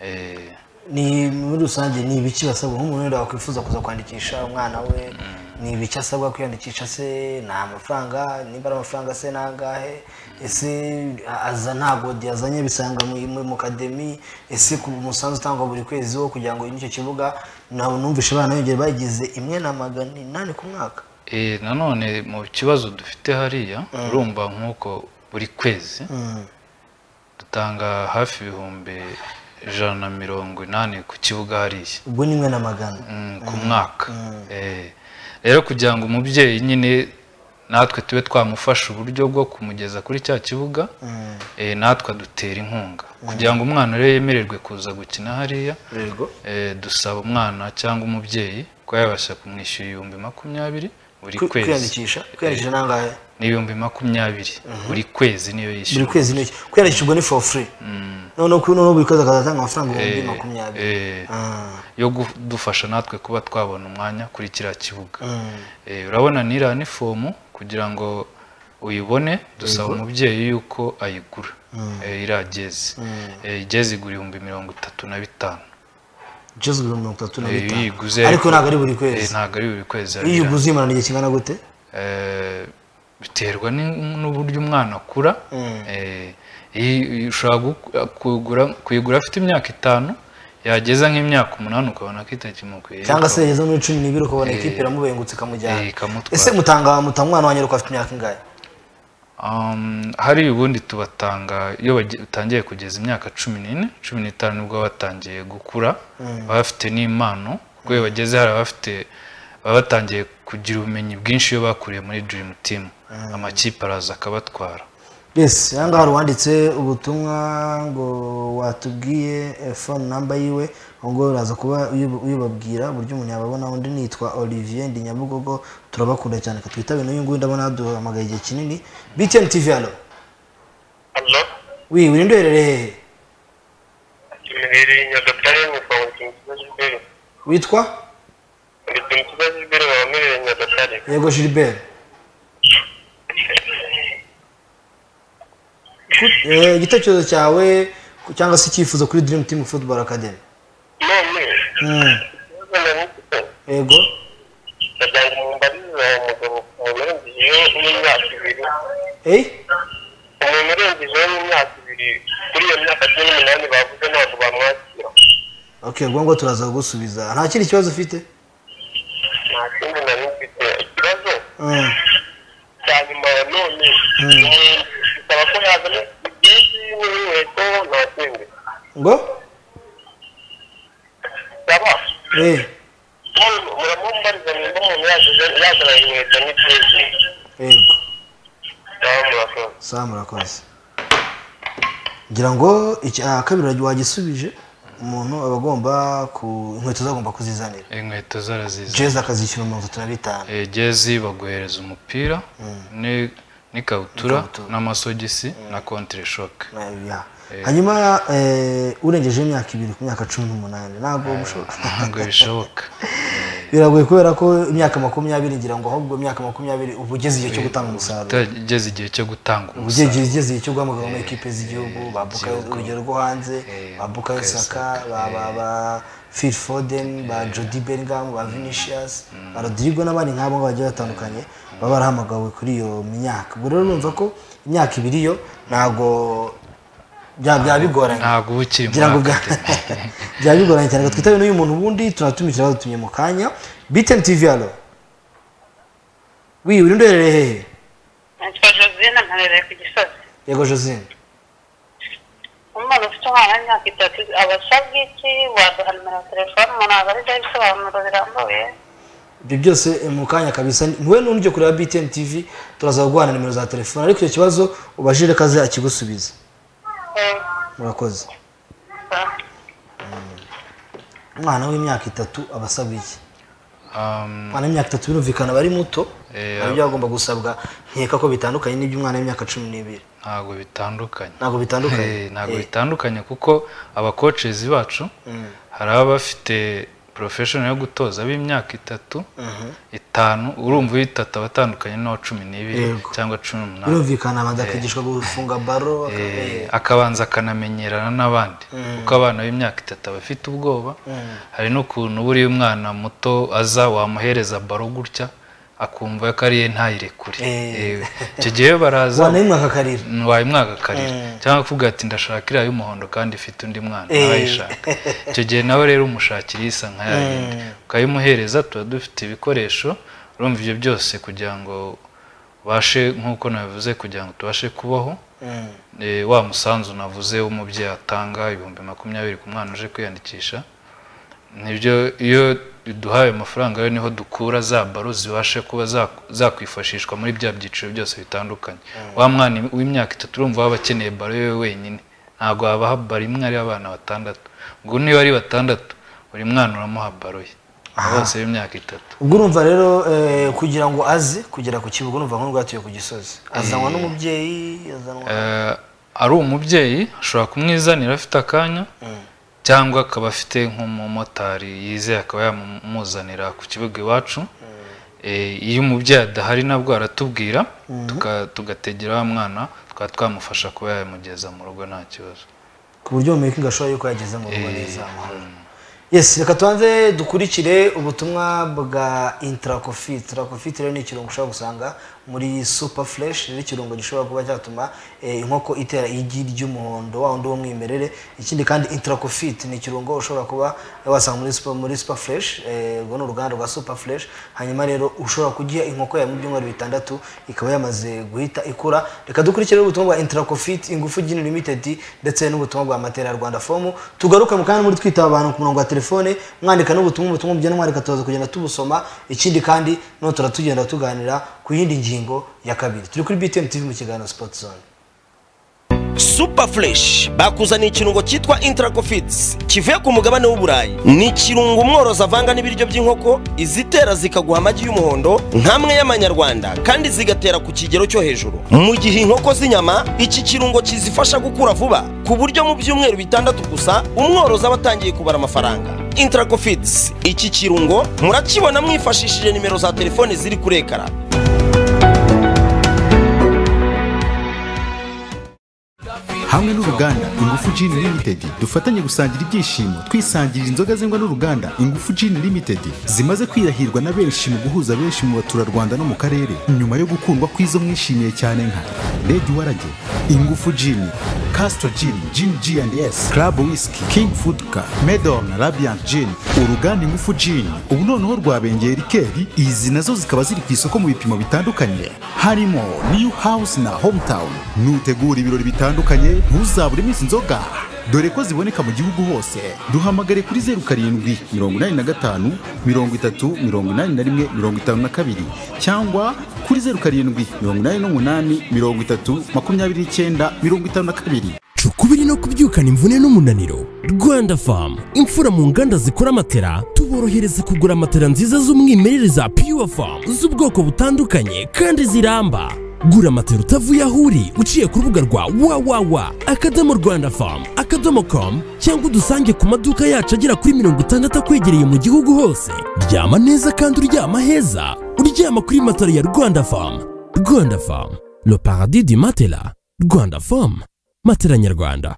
Eh, ni muri rusange ni ibiki basabwa nk'umuntu wenda wakwifuza kuza kwandikisha umwana we ni ibiki asabwa kwiyandikisha se ni amafaranga nimba ari amafaranga se ni angahe ese aza ntabwo yazanye bisanga mu- mu mu kademi ese ku musanzu utangwa buri kwezi wo kugira ngo n'icyo kibuga nawe numvishe abana yongere bagize imwe na magana inani ku mwaka Eh, nanone mu kibazo dufite hariya urumva nk'uko buri kwezi dutanga hafi ibihumbi ijana na mirongo inani ku kibuga hariya ubwo ni imwe na magana Mm, ku mwaka Eh, rero kugira ngo umubyeyi nyine natwe tube twamufasha uburyo bwo kumugeza kuri cya kibuga eh, natwe adutera inkunga kugira ngo umwana rero yemererwe kuza gukina hariya yego Eh, dusaba umwana cyangwa umubyeyi ko yabasha kumwishyura ibihumbi makumyabiri buri Kwi- kwezi kwiyandikisha kwiyandikisha nangahe ni ibihumbi makumyabiri buri kwezi niyo buri yishyura kwezi n'iki kwiyandikisha ubwo ni for free noneho kuri noneho buri kwezi akazatanga amafaranga ibihumbi makumyabiri Eh, Ah, yo kudufasha natwe kuba twabona umwanya kuri kiriya kibuga mm. Eh, urabona n'iriya ni fomu kugira ngo uyibone dusaba umubyeyi yuko ayigura Eh, iriya jezi Eh, jezi igura ibihumbi mirongo itatu na bitanu Just ibihumbi mirongo itatu na Eh, iyo uyiguze bitanu ariko ntabwo ari buri Eh, kwezi ntabwo ari buri kwezi iyo arira. uyiguze imarana igihe kingana gute Eh, biterwa ni- n'uburyo umwana akura Mm. Eh, iyi- ushobora gu- kugura- kuyigura afite imyaka itanu yageza nk'imyaka umunani ukabona ko itakimukwiriye cyangwa se yageze muri cumi n'ibiri ukabona Eh, ikipe iramubengutse ikamujyana eh, ikamutwara. ese mutanga mutanga umwana wanyu ariko afite imyaka ingahe Um, hari ubundi tubatanga iyo bagi- utangiye kugeza imyaka cumi n'ine cumi n'itanu nibwo baba batangiye gukura baba bafite n'impano kuko iyo bageze hari abafite baba batangiye kugira ubumenyi bwinshi iyo bakuriye muri dream team amakipe araza akabatwara yes aha ngaha hari uwanditse ubutumwa ngo watubwiye eh, phone number yiwe ubwo uraza kuba uyu- uyibabwira uburyo umuntu yababona undi nitwa olivier ndi nyabugogo turabakunda cyane ka twitabe n'uyu nguyu ndabona yaduhamagaye igihe kinini btn tv hano Hello? wi uri ndwerere hehe Kimiriri Nyagatare ni kwa Mutimutiza Gilbert. witwa Mutimutiza Gilbert wa Miriri Nyagatare. yego gilbert Ku- eh, igitekerezo cyawe ku- cyangwa se icyifuzo kuri dream team football academy None, Mm, ikibazo nari mfite, yego ndagira ngo mumbarize uwo mugabo umurengejeho n'imyaka ibiri. Eh, Umuntu urengejeho n'imyaka ibiri, kuri iyo myaka cumi n'umunani bavuze ntabwo bamwakira. okay ubwo ngo turaza kugusubiza nta kindi kibazo ufite Nta kindi nari mfite. Ikibazo Mm, cya nyuma ya none, Mm. umuntu bisaba ko yazana ibyinshi n'inkweto nta kindi. ngo Bisaba Eh, muramumbariza nimba umuntu yazana yazana inkweto n'ikindi yego cyangwa murakoze sawa murakoze ngira ngo icya kabiri wagisubije umuntu aba agomba ku inkweto zagomba kuzizanira inkweto zaraziza jezi akazishyura mirongo itatu na bitanu Eh, jezi baguhereza umupira ni- n'ikabutura N'ikabutura. n'amasogisi na contreshoke Na- ya. hanyuma eh, urengeje imyaka ibiri ku myaka cumi n'umunani ntabwo bishoboka ntabwo bishoboka biragoye kubera ko imyaka makumyabiri ngira ngo ahubwo imyaka makumyabiri uba ugeze igihe cyo gutanga umusaruro utageze igihe cyo gutanga Uba ugeze umusaruro igihe- ugeze igihe cyo guhamagarwa muri ekipe z'igihugu ba Bukayo- igihugu. urugero rwo hanze Eh, ba Bukayo Bukayo Saka Saka, ba ba ba Phil Foden ba Jody Bellingham ba Vinicius ba Rodrigo n'abandi nk'abo ngabo bagiye batandukanye baba barahamagawe kuri iyo myaka ubwo rero numva ko imyaka ibiri yo ntabwo bya- byaba bigoranye ntabwo uba ukiri muri ngira ngo bwa akademi byaba bigoranye cyane ngo twitabe n'uyu muntu ubundi turatumije badutumye mu kanya biteni tivi hano wi uri ndorere hehe nitwa josine nkarereye ku gisozi yego josine umwana ufite umwana w'imyaka itatu aba asabwa iki waduha nimero ya telefone umuntu ntabwo ari ibisobanuro birambuye ibyo byose eh, mu kanya kabisa niwe n'undi ujya kureba biteni tivi turaza guhana nimero za telefone ariko icyo kibazo ubajire kaze akigusubiza Eh, murakoze ah, umwana w'imyaka itatu aba asabwa iki Um, umwana w'imyaka itatu birumvikana aba ari muto Eh, nabyo byagomba gusabwa nkeka ko bitandukanye n'iby'umwana w'imyaka cumi n'ibiri ntabwo bitandukanye ntabwo bitandukanye Eh, ntabwo Eh, bitandukanye kuko abakocezi bacu hari ababa bafite porofeshono yo gutoza b'imyaka itatu itanu urumva uw'itatu aba atandukanye n'uwa cumi n'ibiri Yego. cyangwa cumi n'umunani birumvikana abanza akigishwa gufunga baro Eh, aka- eh. akabanza akanamenyerana n'abandi kuko abana b'imyaka itatu aba afite ubwoba hari n'ukuntu buriya umwana muto aza wamuhereza baro gutya akumva ko ariye ntayirekure Eh. Eh, icyo gihe baraza wana y'umwaka akarira wayimwaga akarira cyangwa kuvuga ati ndashaka iriya y'umuhondo kandi ifite undi mwana Eh. arayishaka icyo gihe nawe rero umushakira isa nka ya yindi ukayimuhereza tuba dufite ibikoresho urumva ibyo byose kugira ngo ubashe nk'uko nabivuze kugira ngo tubashe kubaho Eh, wa musanzu navuze w'umubyeyi atanga ibihumbi makumyabiri ku mwana uje kwiyandikisha nibyo iyo duhaye amafaranga rero niho dukura za baro zibashe kuba za- zakwifashishwa muri bya byiciro byose bitandukanye wa mwana w'imyaka itatu urumva waba akeneye baro yewe wenyine ntabwo wabaha baro imwe ari abana batandatu ubwo niba ari batandatu buri mwana uramuha baro ye bose b'imyaka itatu ubwo urumva rero eh, kugira ngo aze kugera ku kibuga urumva nk'urwatuye ku gisozi azanwa n'umubyeyi azanwa Eh, ari umubyeyi ashobora kumwizanira afite akanya cyangwa akaba afite nk'umumotari yizeye akaba yamuzanira ku kibuga iwacu Eh, iyo umubyeyi adahari nabwo aratubwira tuka- tugategera wa mwana tukaba twamufasha kuba yamugeza mu rugo nta kibazo ku buryo umuntu ashobora yuko yageze mu rugo neza amahoro yesi reka tubanze dukurikire ubutumwa bwa intarakofi intarakofi rero ni ikirungo ushobora gusanga muri supa fureshi rero ikirungo gishobora kuba cyatuma eh, inkoko itera igi ry'umuhondo wa wundi w'umwimerere ikindi kandi intarakofi ni ikirungo ushobora kuba wasanga muri supa muri supa fureshi urwo ni uruganda rwa supa fureshi hanyuma rero ushobora kugiha inkoko yawe mu byumweru bitandatu ikaba yamaze guhita ikura reka dukurikire ubutumwa bwa intarakofi ingufu gini limitedi ndetse n'ubutumwa bwa matera rwanda fomu tugaruke mu kanya muri twitaba abantu ku murongo wa telefone mwandika n'ubutumwa ubutumwa bugenwa reka tuza kugenda tubusoma ikindi kandi none turatugenda tuganira ku yindi ngingo ya kabiri turi kuri btm tv mu kiganiro sport zone super fresh bakuzaniye ikirungo cyitwa intracofits kivuye ku mugabane w'uburayi ni ikirungo umworozi avanga n'ibiryo by'inkoko izitera zikaguha amagi y'umuhondo nk'amwe y'amanyarwanda kandi zigatera ku kigero cyo hejuru mu gihe inkoko z'inyama iki kirungo kizifasha gukura vuba ku buryo mu byumweru bitandatu gusa umworozi aba atangiye kubara amafaranga intracofits iki kirungo murakibona mwifashishije nimero za telefoni ziri kuri ekara hamwe n'uruganda ingufu Gin Limited dufatanye gusangira ibyishimo twisangirira inzoga zengwa n'uruganda ingufu Gin Limited zimaze kwirahirwa na benshi mu guhuza benshi mu baturarwanda no mu karere nyuma yo gukundwa kw'izo mwishimiye cyane nka Red Warage ingufu Gin Castro Gin Gin G&S Club Whisky King Food Car Medon Radiant Gin uruganda ingufu Gin ubu noneho rwabengeye rikeri izi nazo zikaba ziri ku isoko mu bipimo bitandukanye harimo New House na Hometown nutegura ibirori bitandukanye ntuzabure iminsi inzoga dore ko ziboneka mu gihugu hose duhamagare kuri zeru karindwi mirongo inani na gatanu mirongo itatu mirongo inani na rimwe mirongo itanu na kabiri cyangwa kuri zeru karindwi mirongo inani n'umunani mirongo itatu makumyabiri n'icyenda mirongo itanu na kabiri cukubiri no kubyukana imvune n'umunaniro rwanda famu imfura mu nganda zikora amatera tuborohereza kugura amatera nziza z'umwimerere za pure famu z'ubwoko butandukanye kandi ziramba gura amatera utavuye aho uri uciye ku rubuga rwa wawawa akadomo rwanda famu akadomo komu cyangwa udusange ku maduka yacu agera kuri mirongo itandatu akwegereye mu gihugu hose ryama neza kandi uryama heza uryama kuri matera ya rwanda famu rwanda famu le paradis du matela rwanda famu matela nyarwanda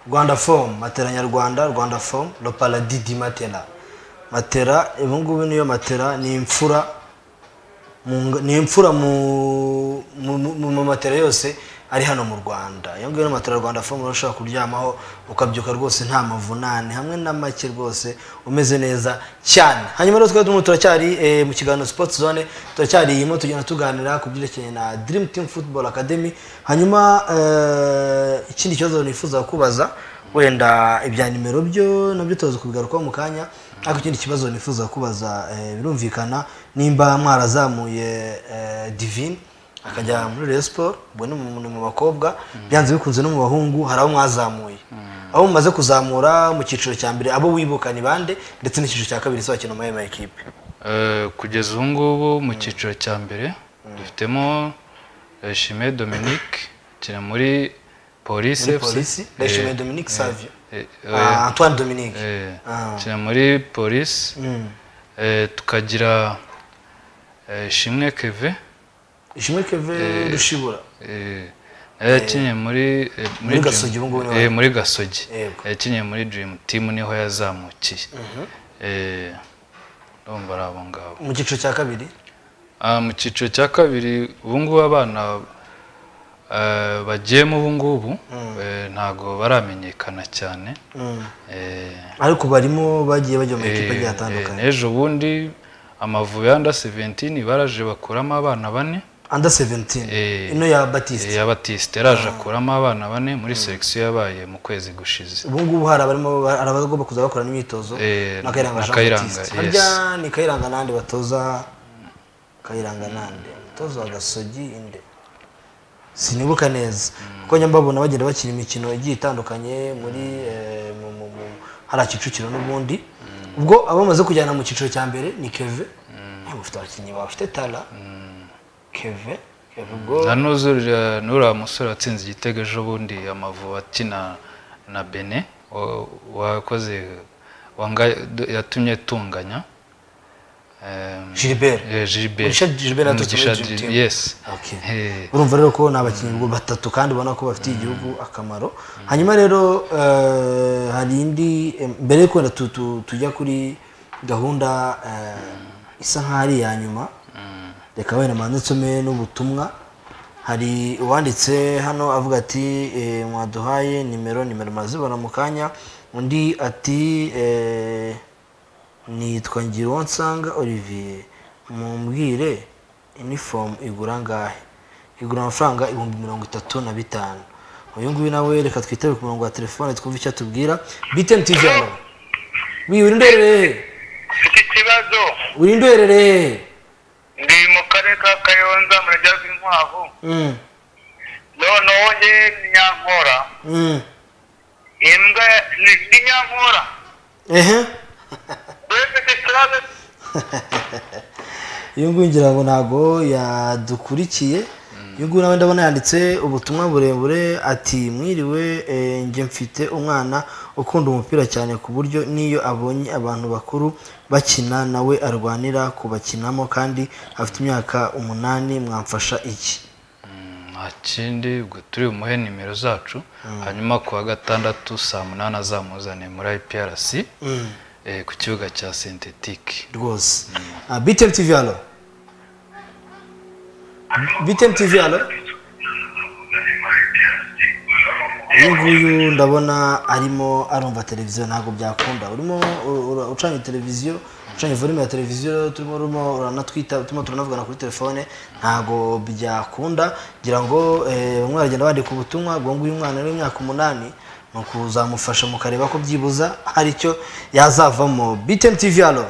rwanda fomu matera nyarwanda rwanda fomu le paradis di matera matera ubu ngubu niyo matera ni imfura mu nga- ni imfura mu mu- mu mu matera yose ari hano mu rwanda iyo ngiyo ni matera rwanda fomu rero ushobora kuryamaho ukabyuka rwose nta mavunane hamwe na make rwose umeze neza cyane hanyuma rero twari turimo turacyari eh, mu kiganiro sports zone turacyari iyimo tugenda tuganira ku byerekeye na dream team football academy hanyuma eh, ikindi kibazo nifuza kubaza wenda ibya nimero byo nabyo tuza kubigarukaho mu kanya ariko ikindi kibazo nifuza kubaza eh, birumvikana nimba mwarazamuye eh, divine akajya muri Rayon Sport ubwo ni mu- ni mu bakobwa byanze bikunze no mu bahungu hari abo mwazamuye abo mumaze kuzamura mu cyiciro cya mbere abo wibuka ni bande ndetse n'icyiciro cya kabiri sohokino mu ma ekipe Eh, kugeza ubu ngubu mu cyiciro cya mbere dufitemo Shime Dominique ukina muri polisi muri polisi Ndayishimiye Dominique Savio Ah, ukina Antoine Dominique Ah. muri polisi tukagira eh, Shimwe Keve Ishimwe Keve Rushibura eh, nawe yakinnye muri eh, muri Dream- Gasogi ubu ngubu niho eh, ari. muri gasogi Yego. yakinnye muri dream team niho yazamukiye Eh, ndumva ari abo ngabo mu cyiciro cya kabiri Ah, mu cyiciro cya kabiri ubu ngubu abana eh, bagiyemo ubu ngubu eh, ntago baramenyekana cyane Eh, ariko barimo bagiye bajya mu eh, makipe agiye eh, atandukanye n'ejo bundi amavubi ya under 17 baraje bakuramo abana bane under 17 Eh, ino ya batiste ya batiste yaraje akuramo abana bane muri selection yabaye mu kwezi gushize ubu ngubu hari abarimo hari abagomba kuza bakorana imyitozo Eh, na kayiranga na jean Kayiranga, batiste yes. harya ni kayiranga nande batoza kayiranga nande umutoza wa gasogi inde sinibuka neza kuko njya mbabona bagenda bakina imikino igiye itandukanye muri eh, mu- mu- mu- hari kicukiro n'ubundi ubwo abamaze kujyana mu cyiciro cya mbere ni keve bafite abakinnyi bafite tara keve keve ubwo nta n'uzurira n'uriya musore watsinze igitego ejo bundi amavubi akina na bene wa- wakoze wanga- yatumye tunganya Em, Gilbert. eh, Gilbert. Mugisha Gilbert yaturutse muri Mugisha Dream Gil- Team. yes Okay. Eh, urumva rero ko ni abakinnyi ubwo batatu kandi ubona ko bafitiye igihugu akamaro hanyuma rero eh, hari indi eh, mbere yuko wenda tu- tu- tujya kuri gahunda eh, isa nkaho ari iya nyuma reka wenda manze nsome n'ubutumwa hari uwanditse hano avuga ati eh, mwaduhaye nimero nimero murazibona mu kanya undi ati eh, nitwa ngira uwo nsanga olivier mumbwire inifomu igura angahe igura amafaranga ibihumbi mirongo itatu na bitanu uyu nguyu nawe reka twitabire ku murongo wa telefone twumve icyo atubwira biteni tivi hano wi wirindorere mfite ikibazo wirindorere ndi mu karere ka kayonza mu rujya rw'inkwavu mm, noneho njye ni nyankora mm, imbwa ni ni nyankora ehe rero mfite ikibazo uyu nguyu ngira ngo ntabwo yadukurikiye uyu nguyu nawe ndabona yanditse ubutumwa burebure ati mwiriwe eh, njye mfite umwana ukunda umupira cyane ku buryo n'iyo abonye abantu bakuru bakina nawe arwanira kubakinamo kandi afite imyaka umunani mwamfasha iki nta kindi ubwo turi bumuhe nimero zacu hanyuma ku wa gatandatu saa munani azamuzane muri iprc eh, ku kibuga cya sintetike rwose Ah, btm tv alo btm tv alo uyu nguyu ndabona arimo arumva televiziyo ntabwo byakunda urimo ur- ur- ucanye televiziyo ucanye volume ya televiziyo turimo urimo uranatwita turimo turanavugana kuri telefone ntabwo byakunda ngira ngo eh, bamwe baragenda bandika ubutumwa ubwo nguyu umwana rero w'imyaka umunani ni ukuzamufasha mukareba ko byibuza hari icyo yazavamo btm tv alo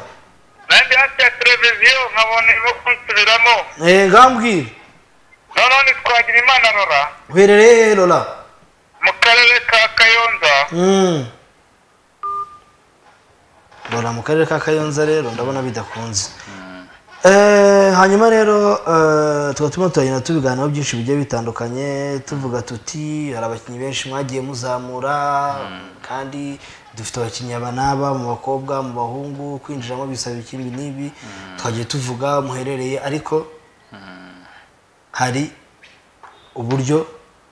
nanjye hafi ya televiziyo nkabona irimo kunsubiramo Eh, ngambwira noneho ntitwagira imana rora uherereye lola mu karere ka kayonza Mm. Lola mu karere ka kayonza rero ndabona bidakunze Eh, hanyuma rero eh, tuba turimo turagenda tubiganiraho byinshi bigiye bitandukanye tuvuga tuti hari abakinnyi benshi mwagiye muzamura kandi dufite abakinnyi aba n'aba mu bakobwa mu bahungu kwinjiramo bisaba iki ibi n'ibi twagiye tuvuga muherereye ariko hari uburyo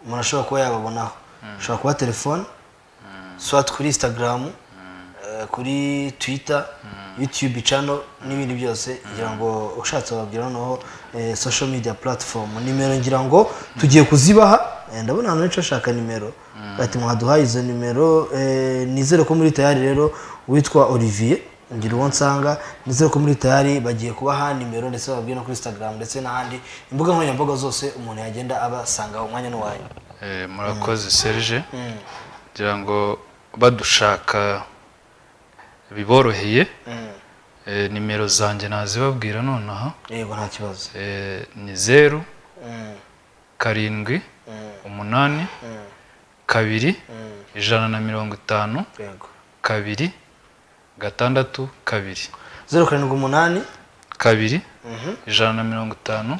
umuntu ashobora kuba yababonaho ashobora kuba telefone swat kuri instagram eh, kuri twitter youtube channel n'ibindi byose ngira ngo ushatse wababwira noneho eh, social media platform nimero ngira ngo tugiye kuzibaha Eh, ndabona ahantu henshi bashaka nimero ati mwaduhaye izo nimero eh, nizere ko muri tayari rero witwa olivier ngira uwo nsanga nizere ko muri tayari bagiye kubaha nimero ndetse bababwira no kuri instagram ndetse n'ahandi imbuga nkoranyambaga zose umuntu yagenda abasangaho umwanya n'uwanyu Eh, murakoze serge kugira ngo badushaka biboroheye Eh, nimero zanjye nazibabwira nonaha yego nta kibazo Eh, ni zeru karindwi umunani kabiri ijana na mirongo itanu yego kabiri gatandatu kabiri zeru karindwi umunani kabiri ijana na mirongo itanu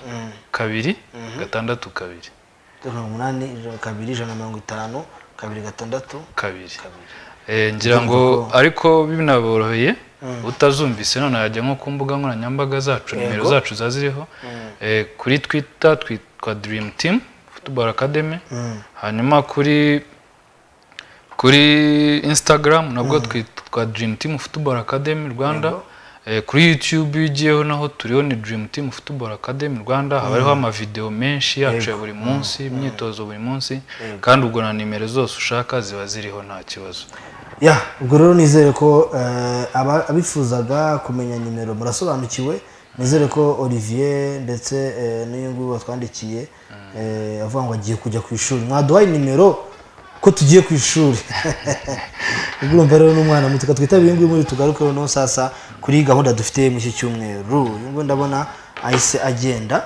kabiri gatandatu kabiri zeru karindwi umunani ijana- kabiri ijana na mirongo itanu kabiri gatandatu kabiri kabiri Eh, ngira ngo ariko binaboroheye utazumvise none yajya nko ku mbuga nkoranyambaga zacu nimero zacu ziba ziriho Eh, kuri twita twitwa dream team football academy hanyuma kuri kuri instagram nabwo twitwa dream team football academy rwanda Eh, kuri youtube iyo ugiyeho naho turiho ni dream team football academy rwanda haba hariho amavidewo menshi yacu ya buri munsi imyitozo buri munsi kandi ubwo na nimero zose ushaka ziba ziriho nta kibazo ya ubwo rero nizere ko eh, aba- abifuzaga kumenya nimero murasobanukiwe nizere ko olivier ndetse eh, n'uyu nguyu watwandikiye eh, avuga ngo agiye kujya ku ishuri mwaduhaye nimero ko tugiye ku ishuri ubwo urumva rero n'umwana muto reka twitabire uyu nguyu muri tugarukeho no sasa kuri gahunda dufite muri iki cyumweru uyu nguyu ndabona ahise agenda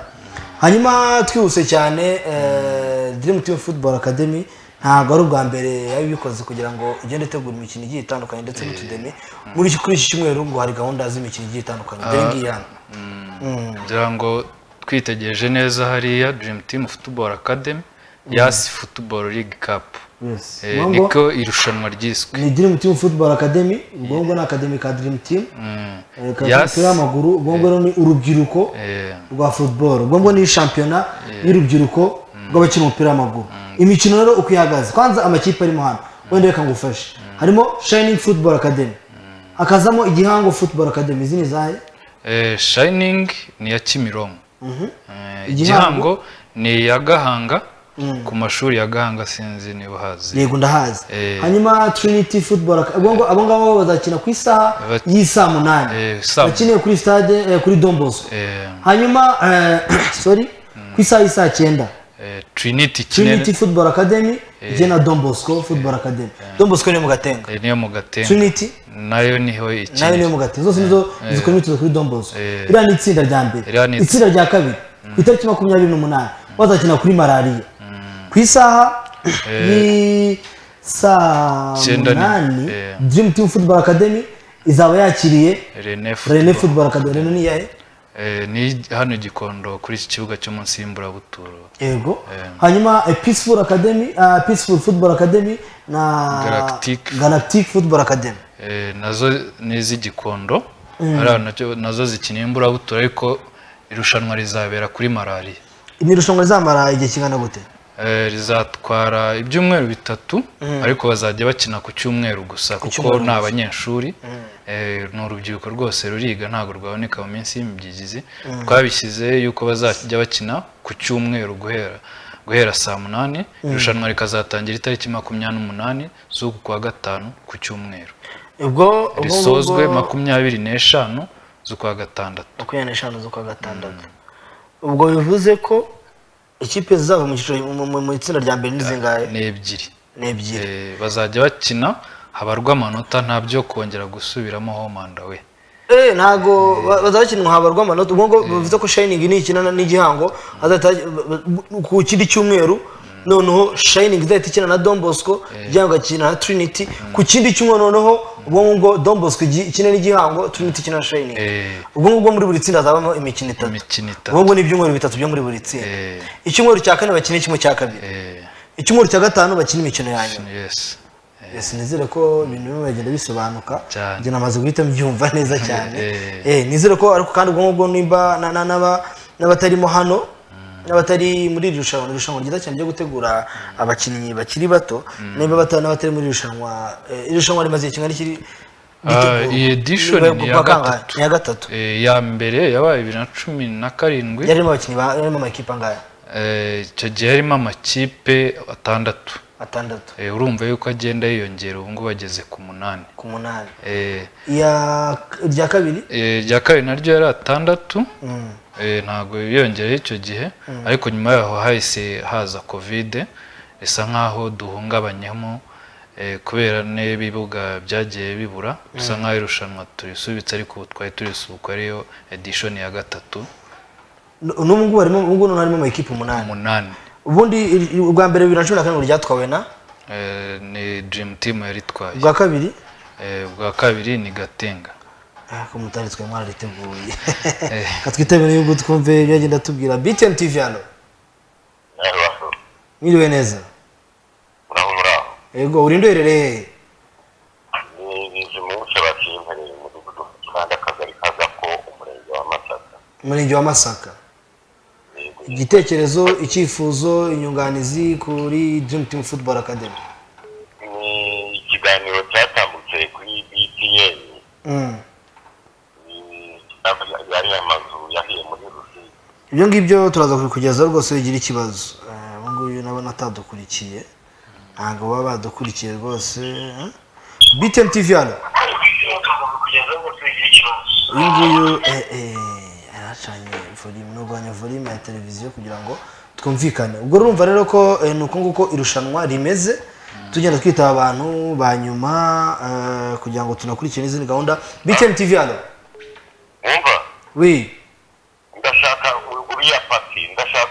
hanyuma twihuse cyane eh, dream team football academy ntabwo ari ubwa mbere yabikoze kugira ngo igende itegura imikino igiye itandukanye ndetse n'utudemi muri iki kuri iki cyumweru ngo hari gahunda z'imikino igiye itandukanye dore ngiyi hano ngira ngo twitegereje neza hariya dream team football academy yasi football league cup Yes. Eh, Ngo- niko irushanwa ryiswe ni dream team football academy ubwo ngubwo ni akademi ka dream team Mm. eh, ka Yes. umupira w'amaguru ubwo ngubwo rero ni urubyiruko Eh, rwa football ubwo ngubwo ni shampiyona y'urubyiruko rw'abakina umupira w'amaguru imikino rero uko ihagaze kwanza amakipe arimo hano wenda reka ngufashe harimo shining football academy hakazamo igihango football academy izi ni izahe eh, shining ni iya kimironko Eh, Igihango? igihango ni iya gahanga ku mashuri ya gahanga sinzi niba uhazi yego ndahazi Eh. hanyuma trinity football Ac- ubwo ngo- abo ngabo bazakina ku isaha Bat- y'i saa munani Eh, saa- bakiniye kuri stade eh, kuri domboso Eh, hanyuma eh, sorry ku isaha y'i saa cyenda eh, trinity trinity kinene football academy igiye na dombosco football academy dombosco niyo mu gatenga eh, niyo mu gatenga trinity nayo niho nayo niyo ikinira mu gatenga zose nizo zikora imyitozo kuri dombosco Eh. iriya ni itsinda rya mbere Iriya ni itsinda rya kabiri ku itariki makumyabiri n'umunani bazakina kuri malariya ku isaha y'i saa Icyenda ni- munani eh. dream team football academy izaba yakiriye rene rene football football academy rene ni iyahe Eh, ni hano i gikondo kuri iki kibuga cyo munsi y'imburabuturo yego Eh. hanyuma eh, peaceful academy ah, peaceful football academy na Galactic. galactic football academy Eh, nazo ni iz'igikondo hariya nacyo- nazo zikina imburabuturo ariko irushanwa rizabera kuri malariya ni irushanwa rizamara igihe kingana gute Eh, rizatwara ibyumweru bitatu ariko bazajya bakina ku cyumweru gusa kuko ni abanyeshuri Eh, ni urubyiruko rwose ruriga ntabwo rwaboneka mu minsi y'imibyigizi twabishyize yuko bazajya bakina ku cyumweru guhera guhera saa munani irushanwa rikazatangira itariki makumyabiri n'umunani z'uku kwa gatanu ku cyumweru ubwo risozwe makumyabiri n'eshanu z'ukwa gatandatu makumyabiri n'eshanu z'ukwa gatandatu ubwo bivuze ko ikipe zizava mu cyiciro- mu- mu- mu itsinda rya mbere ni zingahe ni ebyiri ni ebyiri Eh, bazajya bakina habarwa amanota nta byo kongera gusubiramo homanda we Eh, ntago ba- bazakinwa habarwa amanota ubwo ngo bivuze ko shining ni ikina n'igihango hazahita- b- b- ku kindi cyumweru noneho shining izahita ikina na don bosco igihango igakina na trinity ku kindi cyumweru noneho ubwo ngubwo don bosco igi- ikina n'igihango trinity ikina na shining Eh. ubwo ngubwo muri buri tsinda hazabamo imikino itatu imikino itatu ubwo ngubwo ni ibyumweru bitatu byo muri buri tsinda Eh, icyumweru cya kane bakina kimwe cya kabiri eh, icyumweru cya gatanu bakina imikino ya nyuma yes sinizere ko ibintu bimwe biragenda bisobanuka Cyane. njye namaze guhita mbyumva neza cyane Eh. Eh, nizere ko ariko kandi ubwo ngubwo nimba na- na- n'aba- n'abatarimo hano n'abatari muri iri rushanwa ni irushanwa ryiza cyane ryo gutegura abakinnyi bakiri bato nimba bata- n'abatari muri iri rushanwa eh, iri rushanwa rimaze igihe kingana iki Ah, iyi edition Niba- ni iya kuwa kangahe? gatatu. ni iya gatatu Eh, ya mbere yabaye bibiri na cumi na karindwi yarimo abakinnyi ba- yarimo amakipe angahe Eh, icyo gihe harimo amakipe atandatu atandatu Eh, urumva yuko agenda yiyongera ubu ngubu ageze ku munani ku munani Eh, iya rya kabiri eh, irya kabiri naryo yari atandatu Eh, ntabwo yiyongereho icyo gihe ariko nyuma yaho hahise haza kovide bisa nk'aho duhungabanyemo eh, kubera n'ibibuga byagiye bibura bisa nk'aho irushanwa turisubitse ariko ubu twari turisubuka ariyo edishoni ya gatatu n'ubu ngubu harimo ubu ngubu harimo amakipe umunani umunani ubundi iri- iri- ubwa mbere bibiri na cumi na karindwi ryatwawe na Eh, ni dirimu timu yaritwaye ubwa kabiri Eh, ubwa kabiri ni gatenga ko mutari twe mwarariteguye ka twitabire yuko twumve ibyo agenda atubwira btn tv hano aho mwiriwe neza muraho muraho yego uri ndoherereye hehe ni inzu mu buce bakimpaniye mu mudugudu kandi akagari kazako umurenge wa masaka umurenge wa masaka Yego. igitekerezo icyifuzo inyunganizi kuri dream team football academy ni ikiganiro cyatambutse kuri btn Mm. yari amazu yahiye muri rusizi ibyo ngibyo turaza kubikugezaho rwose bigira ikibazo Eh, ubu ngubu ndabona atadukurikiye ntabwo baba badukurikiye rwose eh? btn tv hano uyu nguyu eh, eh, yaracanye volume nurwanya volume ya televiziyo kugira ngo twumvikane ubwo urumva rero ko eh, ni uko nguko irushanwa rimeze tugenda twitaba abantu ba nyuma eh, kugira ngo tunakurikire n'izindi gahunda btn tv hano wumva wi ndashaka uriya pati ndashaka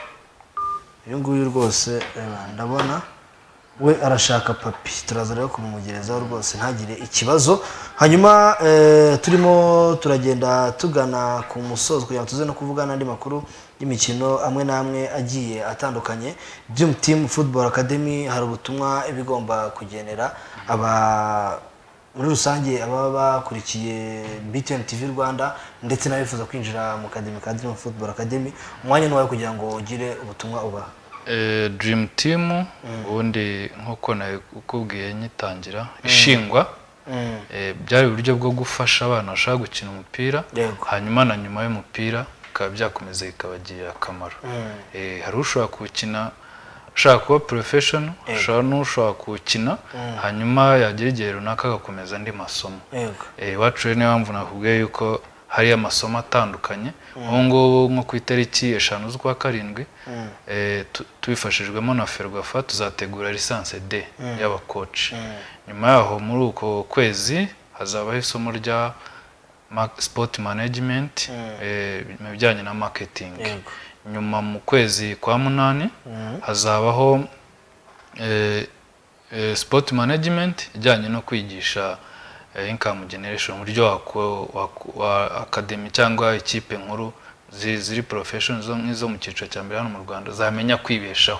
uyu nguyu rwose eh, ndabona we arashaka papi turaza rero kumumugerezaho rwose ntagire ikibazo hanyuma eh, turimo turagenda tugana ku musozo kugira ngo tuze no kuvugana n'andi makuru y'imikino amwe n'amwe agiye atandukanye dream team football academy hari ubutumwa iba igomba kugenera aba muri rusange ababa bakurikiye BTN TV Rwanda ndetse n'abifuza kwinjira mu kademi ka Dream Football Academy umwanya ni uwawe kugira ngo ugire ubutumwa ubaha Eh, dream team ubundi nk'uko nakubwiye nyitangira ishingwa eh, byari uburyo bwo gufasha abana bashaka gukina umupira Yego. hanyuma na nyuma y'umupira bikaba byakomeza bikabagirira akamaro Eh, hari ushobora kuwukina ushaka kuba professional ushobora n'ushobora kuwukina hanyuma yagera igihe runaka agakomeza andi masomo yego Eh, iwacu rero niyo mpamvu navuga yuko hari amasomo atandukanye ubu ngubu nko ku itariki eshanu z'ukwa karindwi eh, tu- tubifashijwemo na ferwafa tuzategura lisansi d y'abakoci nyuma yaho muri uko kwezi hazabaho isomo rya ma- sport management eh, mu bijyanye na marketing Yego. nyuma mu kwezi kwa munani hazabaho eh, eh, sport management ijyanye no kwigisha eh, income generation uburyo wako- wako- wa academy cyangwa ikipe nkuru zi- ziri profession zo nk'izo mu cyiciro cya mbere hano mu Rwanda zamenya kwibeshaho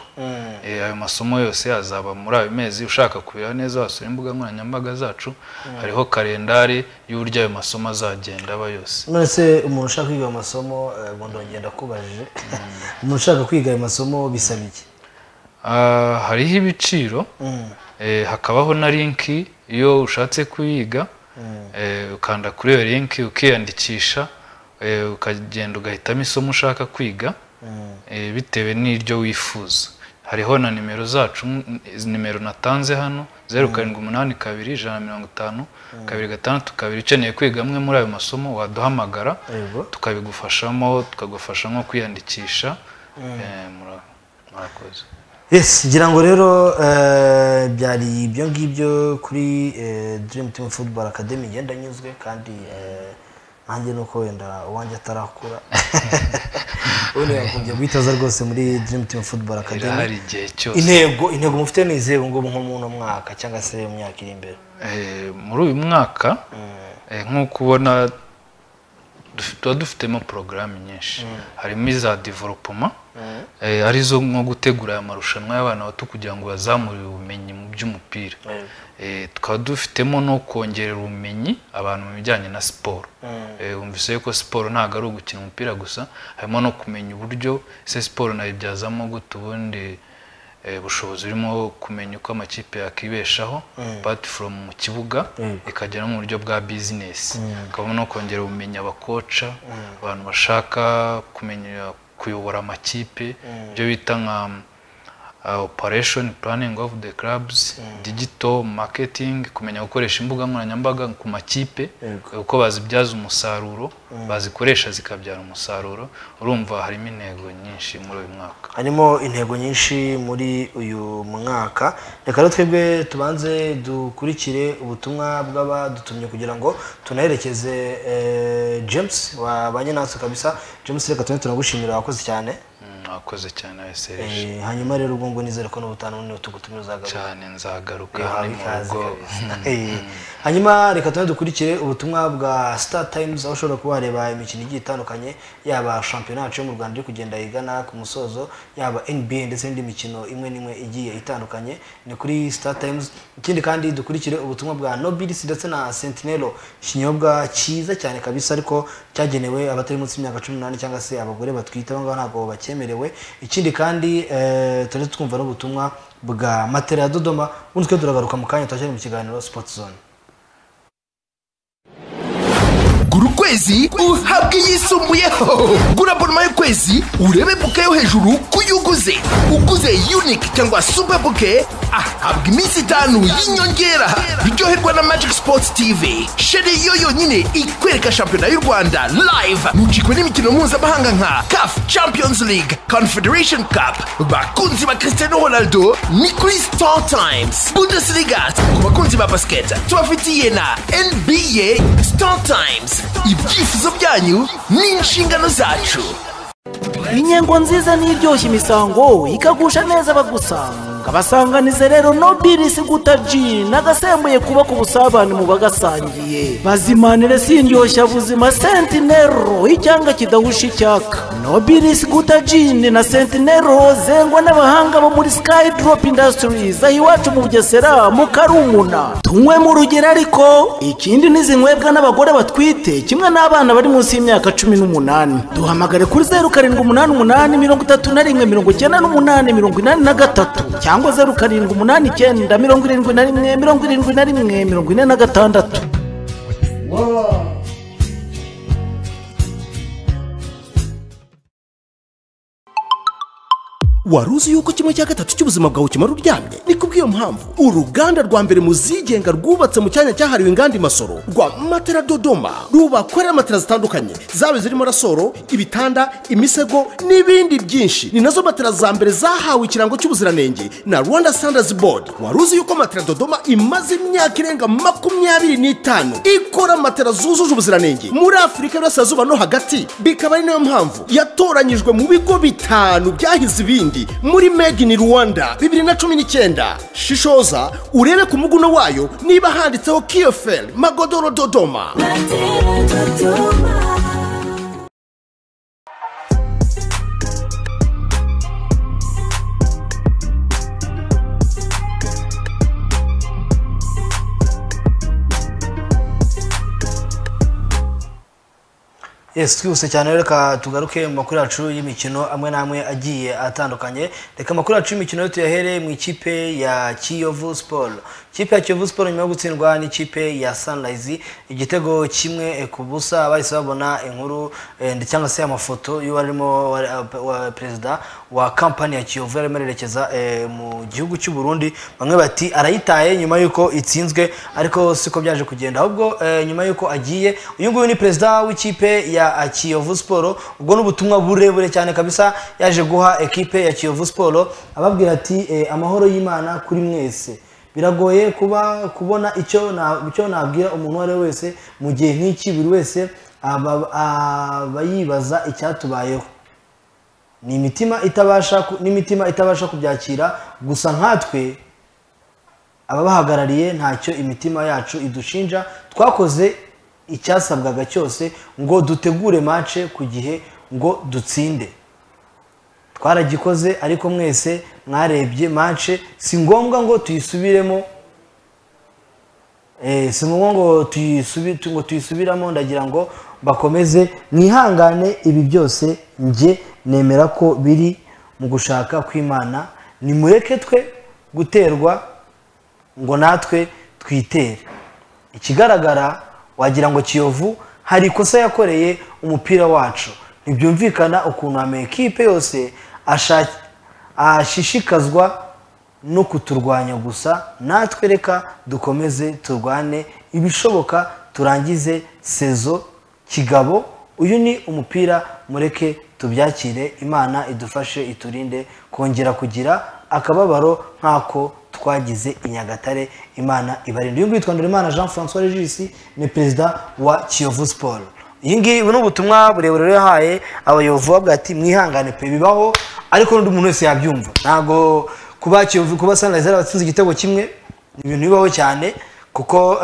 eh, ayo masomo yose azaba muri ayo mezi ushaka kubira neza wasura imbuga nkoranyambaga zacu hariho kalendari y'uburyo ayo masomo azagenda aba yose none se umuntu ushaka kwiga ayo masomo eh, ubu ndongera kubajije umuntu ushaka kwiga ayo masomo bisaba iki Ah, hariho ibiciro eh, hakabaho na linki iyo ushatse kuyiga eh, ukanda kuri iyo linki ukiyandikisha eh, ukagenda ugahitamo isomo ushaka kwiga eh, bitewe n'iryo wifuza hariho na nimero zacu n- izi nimero natanze hano zeru karindwi umunani kabiri ijana na mirongo itanu kabiri gatandatu kabiri ukeneye kwiga amwe muri ayo masomo waduhamagara Yego. tukabigufashamo tukagufasha nko kwiyandikisha eh, mura- murakoze yes ngira ngo rero eh, byari ibyo ngibyo kuri eh, dream team football academy ngenda nyuzwe kandi eh, nanjye nuko wenda uwanjye atarakura ubundi yakungiye guhitaza rwose muri dream team football academy irahari igihe cyose intego intego mufite ni izihe ubu ngubu nko mu uno mwaka cyangwa se mu myaka iri imbere Eh, muri uyu mwaka eh, nk'uko ubona duf- tuba dufitemo porogaramu nyinshi harimo iza developoma eh, arizo nko gutegura aya marushanwa y'abana bato kugira ngo bazamure ubumenyi mu by'umupira Eh, tukaba dufitemo no kongerera ubumenyi abantu mu bijyanye na siporo Eh, wumvise yuko siporo ntabwo ari ugukina umupira gusa harimo no kumenya uburyo se siporo nayibyazamo gute ubundi eh, bushobozi burimo kumenya uko amakipe yakibeshaho but from mu kibuga ikagera no mu buryo bwa bizinesi hakabamo no kongera ubumenyi abakoca abantu bashaka kumenya kuyobora amakipe ibyo bita nka uh, operation planning of the clubs digital marketing kumenya gukoresha imbuga nkoranyambaga ku makipe uko bazibyaza umusaruro bazikoresha zikabyara umusaruro urumva harimo intego nyinshi muri uyu mwaka harimo intego nyinshi muri uyu mwaka reka rero twebwe tubanze dukurikire ubutumwa bw'abadutumye kugira ngo tunaherekeze eh, James wabanye natwe kabisa James reka tube turagushimira wakoze cyane Mm, mwakoze cyane Eh, abesereje hanyuma rero ubwo ngo nizere ko n'ubutaha n'ubunini tugutumira uzagaruka cyane nzagaruka yahawe ni mu ikaze rugo kabisa. Eh, hanyuma reka tube dukurikire ubutumwa bwa star times aho ushobora kuba wareba imikino igiye itandukanye yaba shampiyona yacu yo mu rwanda iri kugenda igana ku musozo yaba nba ndetse n'indi mikino imwe n'imwe igiye itandukanye ni kuri star times ikindi kandi dukurikire ubutumwa bwa nobilis ndetse na sentinelo ikinyobwa cyiza cyane kabisa ariko cyagenewe abatari munsi y'imyaka cumi n'umunani cyangwa se abagore batwite abo ngabo ntabwo bakemerewe ikindi kandi eh, tujye twumva n'ubutumwa bwa matera ya dodoma ubundi twe turagaruka mu kanya turacyari mu kiganiro sport zone gura ukwezi uhabwe yisumbuyeho gura abonoma y'ukwezi urebe buke yo hejuru ku yo uguze uguze unike cyangwa super buke ahabwa iminsi itanu y'inyongera biryoherwa na magic sports tv sheri yo yonyine ikwereka shampiyona y'u rwanda live ntucikwe n'imikino mpuzamahanga nka caf champions league confederation cup bakunzi ba cristiano ronaldo ni kuri star times bundesliga ku bakunzi ba basiketi tubafitiye na nba star times ibyifuzo byanyu ni inshingano zacu inyengo nziza n'iryoshya imisango ikagusha neza abagusanga basanganize rero no birisi guta ji nagasembuye kubaka ubusabane mu bagasangiye bazimanire sindyoshya buzima sentinero icyanga kidahusha icyaka no birisi guta jini na sentinero zengwa n'abahanga bo muri sky drop industries aho iwacu mu bugesera mu karumuna tunywe mu rugero ariko ikindi n'izinywebwa n'abagore batwite kimwe n'abana bari munsi y'imyaka cumi n'umunani duhamagare kuri zeru karindwi umunani umunani mirongo itatu na rimwe mirongo icyenda n'umunani mirongo inani na gatatu cyangwa zeru karindwi umunani icyenda mirongo irindwi na rimwe mirongo irindwi na rimwe mirongo ine na gatandatu wari uzi yuko kimwe cya gatatu cy'ubuzima bwawe kimara uryamye ni kubw'iyo mpamvu uruganda rwa mbere mu zigenga rwubatse mu cyanya cyahariwe inganda imasoro rwa matera dodoma rubakorera matera zitandukanye zaba zirimo rasoro ibitanda imisego n'ibindi byinshi ni nazo matera za mbere zahawe ikirango cy'ubuziranenge na rwanda standards board wari uzi yuko matera dodoma imaze imyaka irenga makumyabiri n'itanu ikora matera zujuje ubuziranenge muri afurika y'uburasirazuba no hagati bikaba ari nayo mpamvu yatoranyijwe mu bigo bitanu byahize ibindi muri made in rwanda bibiri na cumi n'icyenda shishoza urebe ku muguno wayo niba handitseho kiyoferi magodoro dodoma yes twihuse cyane rero reka tugaruke mu makuru yacu y'imikino amwe n'amwe agiye atandukanye reka amakuru yacu y'imikino yo tuyahere mu ikipe ya kiyovu siporo ikipe ya kiyovu siporo nyuma yo gutsindwa n'ikipe ya sanirayizi igitego kimwe ku busa bahise babona inkuru eh, cyangwa se amafoto y'uwarimo perezida wa kampani ya kiyovu yarimo arerekeza eh, mu gihugu cy'u Burundi bamwe bati arayitaye nyuma y'uko itsinzwe ariko siko byaje kugenda ahubwo eh, nyuma y'uko agiye uyu nguyu ni perezida w'ikipe ya kiyovu siporo ubwo n'ubutumwa burebure cyane kabisa yaje guha ekipe ya kiyovu siporo ababwira ati eh, amahoro y'imana kuri mwese biragoye kuba kubona icyo nabwira umuntu uwo ari we wese mu gihe nk'iki buri wese aba yibaza icyatubayeho ni imitima itabasha kubyakira gusa nkatwe ababahagarariye ntacyo imitima yacu idushinja twakoze icyasabwaga cyose ngo dutegure mace ku gihe ngo dutsinde twaragikoze ariko mwese mwarebye mace si ngombwa ngo tuyisubiremo si ngombwa ngo tuyisubiramo ndagira ngo bakomeze mwihangane ibi byose njye nemera ko biri mu gushaka kw'imana nimureke twe guterwa ngo natwe twitere ikigaragara wagira ngo kiyovu hari ikosa yakoreye umupira wacu ntibyumvikana ukuntu amekipe yose ashishikazwa no kuturwanya gusa natwe reka dukomeze turwane ibishoboka turangize sezo kigabo uyu ni umupira mureke tubyakire imana idufashe iturinde kongera kugira akababaro nk'ako twagize i nyagatare imana ibarinde uyu nguyu twandura imana jean francois regis ni perezida wa kiyovu siporo iyi ngiyi ubu ni ubutumwa burebure yahaye abayobozi bavuga ati mwihangane pe bibaho ariko n'undi muntu wese yabyumva ntabwo kuba kuba sanirayizi yarabatsinze igitego kimwe ni ibintu bibaho cyane kuko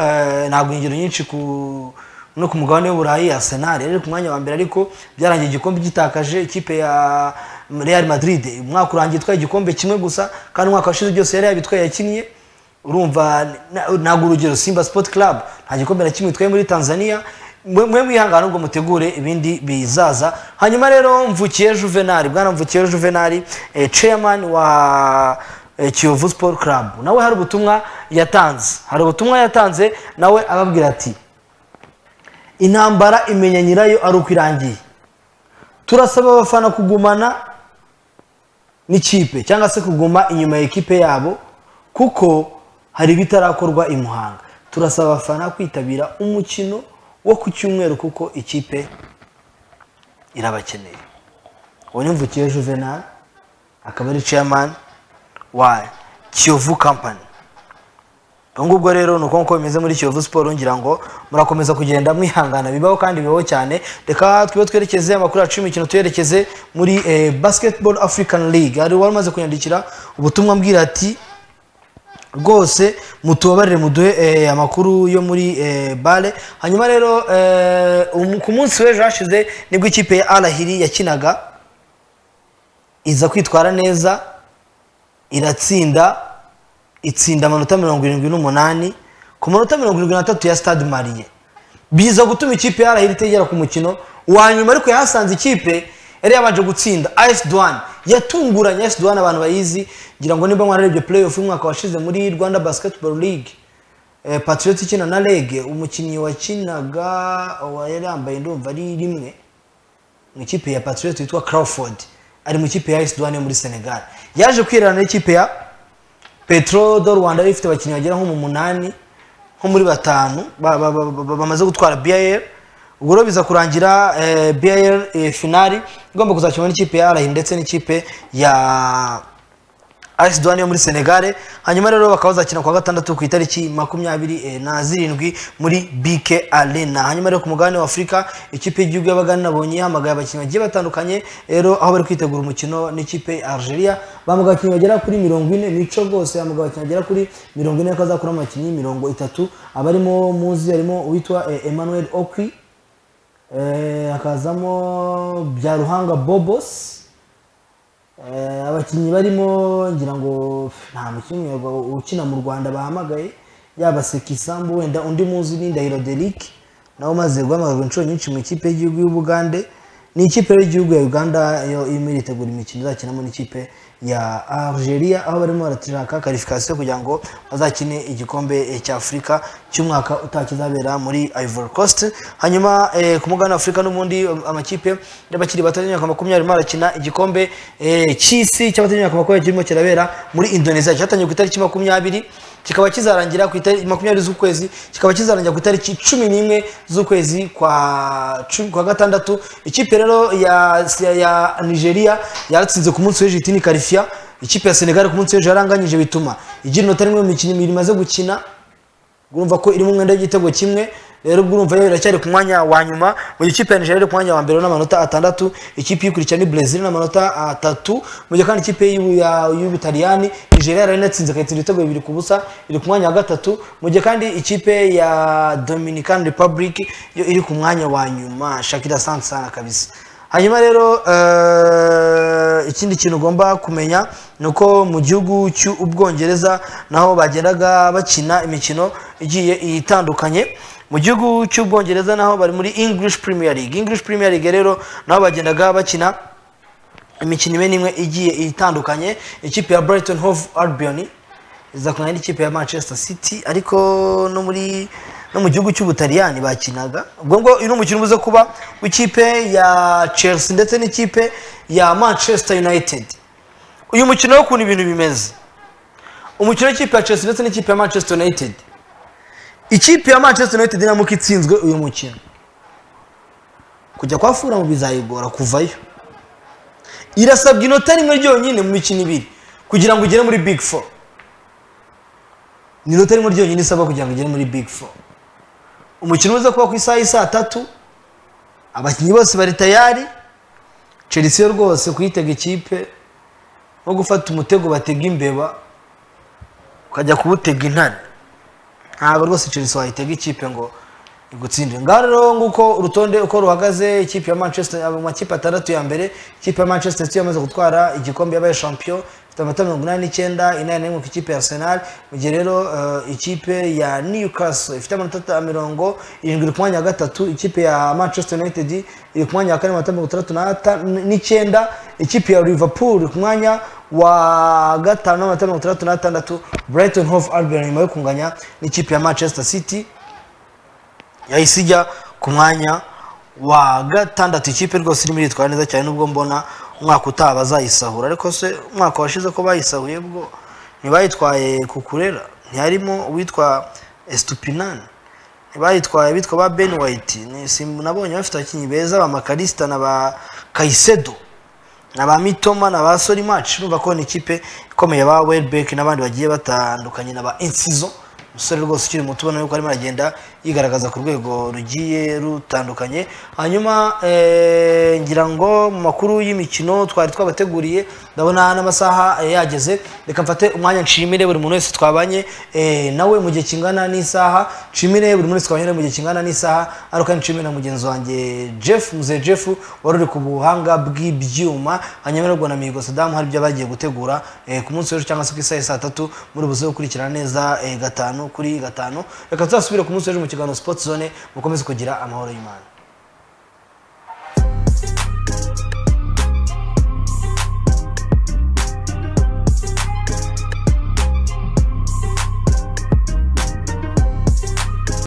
ntabwo ingero nyinshi ku no ku mugabane w'uburayi ya senari yari ku mwanya wa mbere ariko byarangiye igikombe gitakaje ikipe ya real madrid umwaka urangiye itwaye igikombe kimwe gusa kandi umwaka washize byose yari yabitwaye yakinnye urumva ntabwo urugero simba sipoti karabu nta gikombe na kimwe itwaye muri tanzania mwe mwihangane ubwo mutegure ibindi bizaza hanyuma rero mvukiye juvenali bwana mvukiye juvenali chairman wa kiyovu siporo karabu nawe hari ubutumwa yatanze hari ubutumwa yatanze nawe ababwira ati intambara imenya nyirayo ari uko irangiye turasaba abafana kugumana n'ikipe cyangwa se kuguma inyuma ya ekipe yabo kuko hari ibitarakorwa i muhanga turasaba abafana kwitabira umukino wo ku cyumweru kuko ikipe irabakeneye uwo ni mvukiye juvenal akaba ari chairman wa kiyovu kampani ubwo ngubwo rero ni uko nk'uko bimeze muri kiyovu siporo ngira ngo murakomeza kugenda mwihangana bibaho kandi bibaho cyane reka twibe twerekeze amakuru yacu y'imikino tuyerekeze muri eh, basketball african league hari uwari umaze kunyandikira ubutumwa mbwira ati rwose mutubabarire muduhe eh, amakuru yo muri eh, bale hanyuma rero eh, um- ku munsi w'ejo hashize nibwo ikipe ya arahiri yakinaga iza kwitwara neza iratsinda itsinda amanota mirongo irindwi n'umunani ku manota mirongo irindwi n'atatu ya stade mariye biza gutuma ikipe ya arahira itegera ku mukino wa nyuma ariko yahasanze ikipe yari yabanje gutsinda as duwan yatunguranye as duwan abantu bayizi ngira ngo niba mwararebye play off y'umwaka washize muri rwanda basketball league eh, patriot ikina na rege umukinnyi wakinaga uwa yari yambaye ndumva ari rimwe mu ikipe ya patriot yitwa crawford ari mu ikipe ya as duwan yo muri senegal yaje kwirana n'ikipe ya petro do rwanda yari ifite abakinnyi bagera nko mu munani nko muri batanu ba- ba- ba- ba- bamaze gutwara br ubwo rero biza kurangira eh, br eh, finali igomba kuzakinwa n'ikipe ya arahi ndetse n'ikipe ya as duwani yo muri senegare hanyuma rero bakaba bazakina kuwa gatandatu ku itariki makumyabiri eh, na zirindwi muri bk arena hanyuma rero ku mugabane wa afurika ikipe y'igihugu y'abagani nabonye yahamagaye abakinnyi bagiye batandukanye rero aho bari kwitegura umukino n'ikipe ya algeria bahamagaye abakinnyi bagera kuri mirongo ine mico rwose yahamagaye abakinnyi bagera kuri mirongo ine ko azakuramo abakinnyi mirongo itatu abarimo muzi harimo uwitwa eh, emmanuel okwi eh, hakazamo byaruhanga bobos Eh, abakinnyi barimo ngira ngo nta mukinnyi wa- ukina mu rwanda bahamagaye yaba sekisambu wenda undi muzi ni ndahiro derike nawe umaze guhamagarwa inshuro nyinshi mu ikipe y'igihugu y'ubugande ni ikipe rero y'igihugu ya uganda yo irimo iritegura imikino izakinamo n'ikipe ya algeria aho barimo barashaka karifikasiyo kugira ngo bazakine igikombe eh, cya afurika cy'umwaka utaha kizabera muri ivory coast hanyuma eh, ku mugabane wa afurika n'ubundi am- amakipe y'abakiri bato y'imyaka makumyabiri arimo arakina igikombe eh, cy'isi cy'abato y'imyaka makumyabiri kirimo kirabera muri indonesia cyatangiye ku itariki makumyabiri kikaba kizarangira ku itariki makumyabiri z'ukwezi kikaba kizarangira ku itariki cumi n'imwe z'ukwezi kwa cu- kwa gatandatu ikipe rero ya, ya nigeria yaratsinze ku munsi w'ejo itini karifiya ikipe ya senegal ku munsi w'ejo yaranganyije bituma igira inota rimwe mu mikino ibiri imaze gukina urumva ko irimo umwenda w'igitego kimwe rero ubwo urumva yo iracyari ku mwanya wa nyuma mu gihe ikipe ya nigeria iri ku mwanya wa mbere n'amanota atandatu ikipe iyikurikira ni brezil n'amanota atatu mu gihe kandi ikipe y'u- ya- y'ubutaliyani nigeria yari inatsinze ikayitsinda ibitego bibiri ku busa iri ku mwanya wa gatatu mu gihe kandi ikipe ya dominican republic yo iri ku mwanya wa nyuma shakira sansana kabisa hanyuma rero eh, ikindi kintu ugomba kumenya ni uko mu gihugu cy'ubwongereza naho bagendaga bakina imikino igiye itandukanye mu gihugu cy'ubwongereza naho bari muri english premier league english premier league rero naho bagendaga bakina imikino imwe n'imwe igiye itandukanye ikipe ya brighton hove albion iza kumenya n'ikipe ya manchester city ariko no muri no mu gihugu cy'ubutaliyani bakinaga ubwo ngo uyu ni umukino ubuze kuba w'ikipe ya chelsea ndetse n'ikipe ya manchester united uyu mukino wo ukuntu ibintu bimeze umukino w'ikipe ya chelsea ndetse n'ikipe ya manchester united ikipe ya manchester united niramuka itsinzwe uyu mukino kujya kwa furamu bizayigora kuvayo irasabwa inota rimwe ryonyine mu mikino ibiri kugira ngo ugere muri big four ni inota rimwe ryonyine isaba kugira ngo ugere muri big four umukino uza kuba ku isaha y'isaa tatu abakinnyi bose bari tayari chelsea yo rwose kuyitega ikipe nko gufata umutego batega imbeba ukajya kuwutega intare ntabwo rwose chelsea wayitega ikipe ngo igutsindire ngaho rero nguko urutonde uko ruhagaze ikipe ya manchester abo makipe atandatu ya mbere ikipe ya manchester city yamaze gutwara igikombe yabaye champion ifite amata mirongo inani n'icyenda inani n'imwe ku ikipe ya arsenal mu gihe rero eh, ikipe ya newcastle ifite amanota mirongo irindwi ku mwanya wa gatatu ikipe ya manchester united iri ku mwanya wa kane amanota mirongo itandatu n'ata- n'icyenda ikipe ya liverpool ku mwanya wa gatanu n'amanota mirongo itandatu n'atandatu brighton hove albion nyuma yo kunganya n'ikipe ya manchester city yahise ijya ku mwanya wa gatandatu ikipe rwose irimo iritwara neza cyane nubwo mbona umwaka utaha bazayisahura ariko se umwaka washize ko bayisahuye bwo ntibayitwaye kukurera ntiharimo uwitwa esitupinani ntibayitwaye bitwa ba beni wayiti nabonye bafite abakinnyi beza ba makarisita na ba kayisedo na ba mitoma na ba sorimaci urumva ko ni ikipe ikomeye ba welibeki n'abandi bagiye batandukanye na ba insizo umusore rwose ukiri muto ubona yuko arimo aragenda yigaragaza ku rwego rugiye rutandukanye hanyuma eh, ngira ngo mu makuru y'imikino twari twabateguriye ndabona n'amasaha eh, yageze reka mfate umwanya nshimire buri muntu wese twabanye eh, nawe mu gihe kingana n'isaha nshimire buri muntu wese twabanye nawe mu gihe kingana n'isaha ariko nshimire na mugenzi wanjye jeff muzee jeff wari uri ku buhanga bw'ibyuma hanyuma n'ubwo na mihigo sadamu hari ibyo bagiye gutegura eh, ku munsi w'ejo cyangwa se ku isaha ya saa tatu muri buze gukurikirana neza eh, gatanu kuri gatanu reka tuzasubire ku munsi w'ejo mu kiganiro sport zone mukomeze kugira amahoro y'imana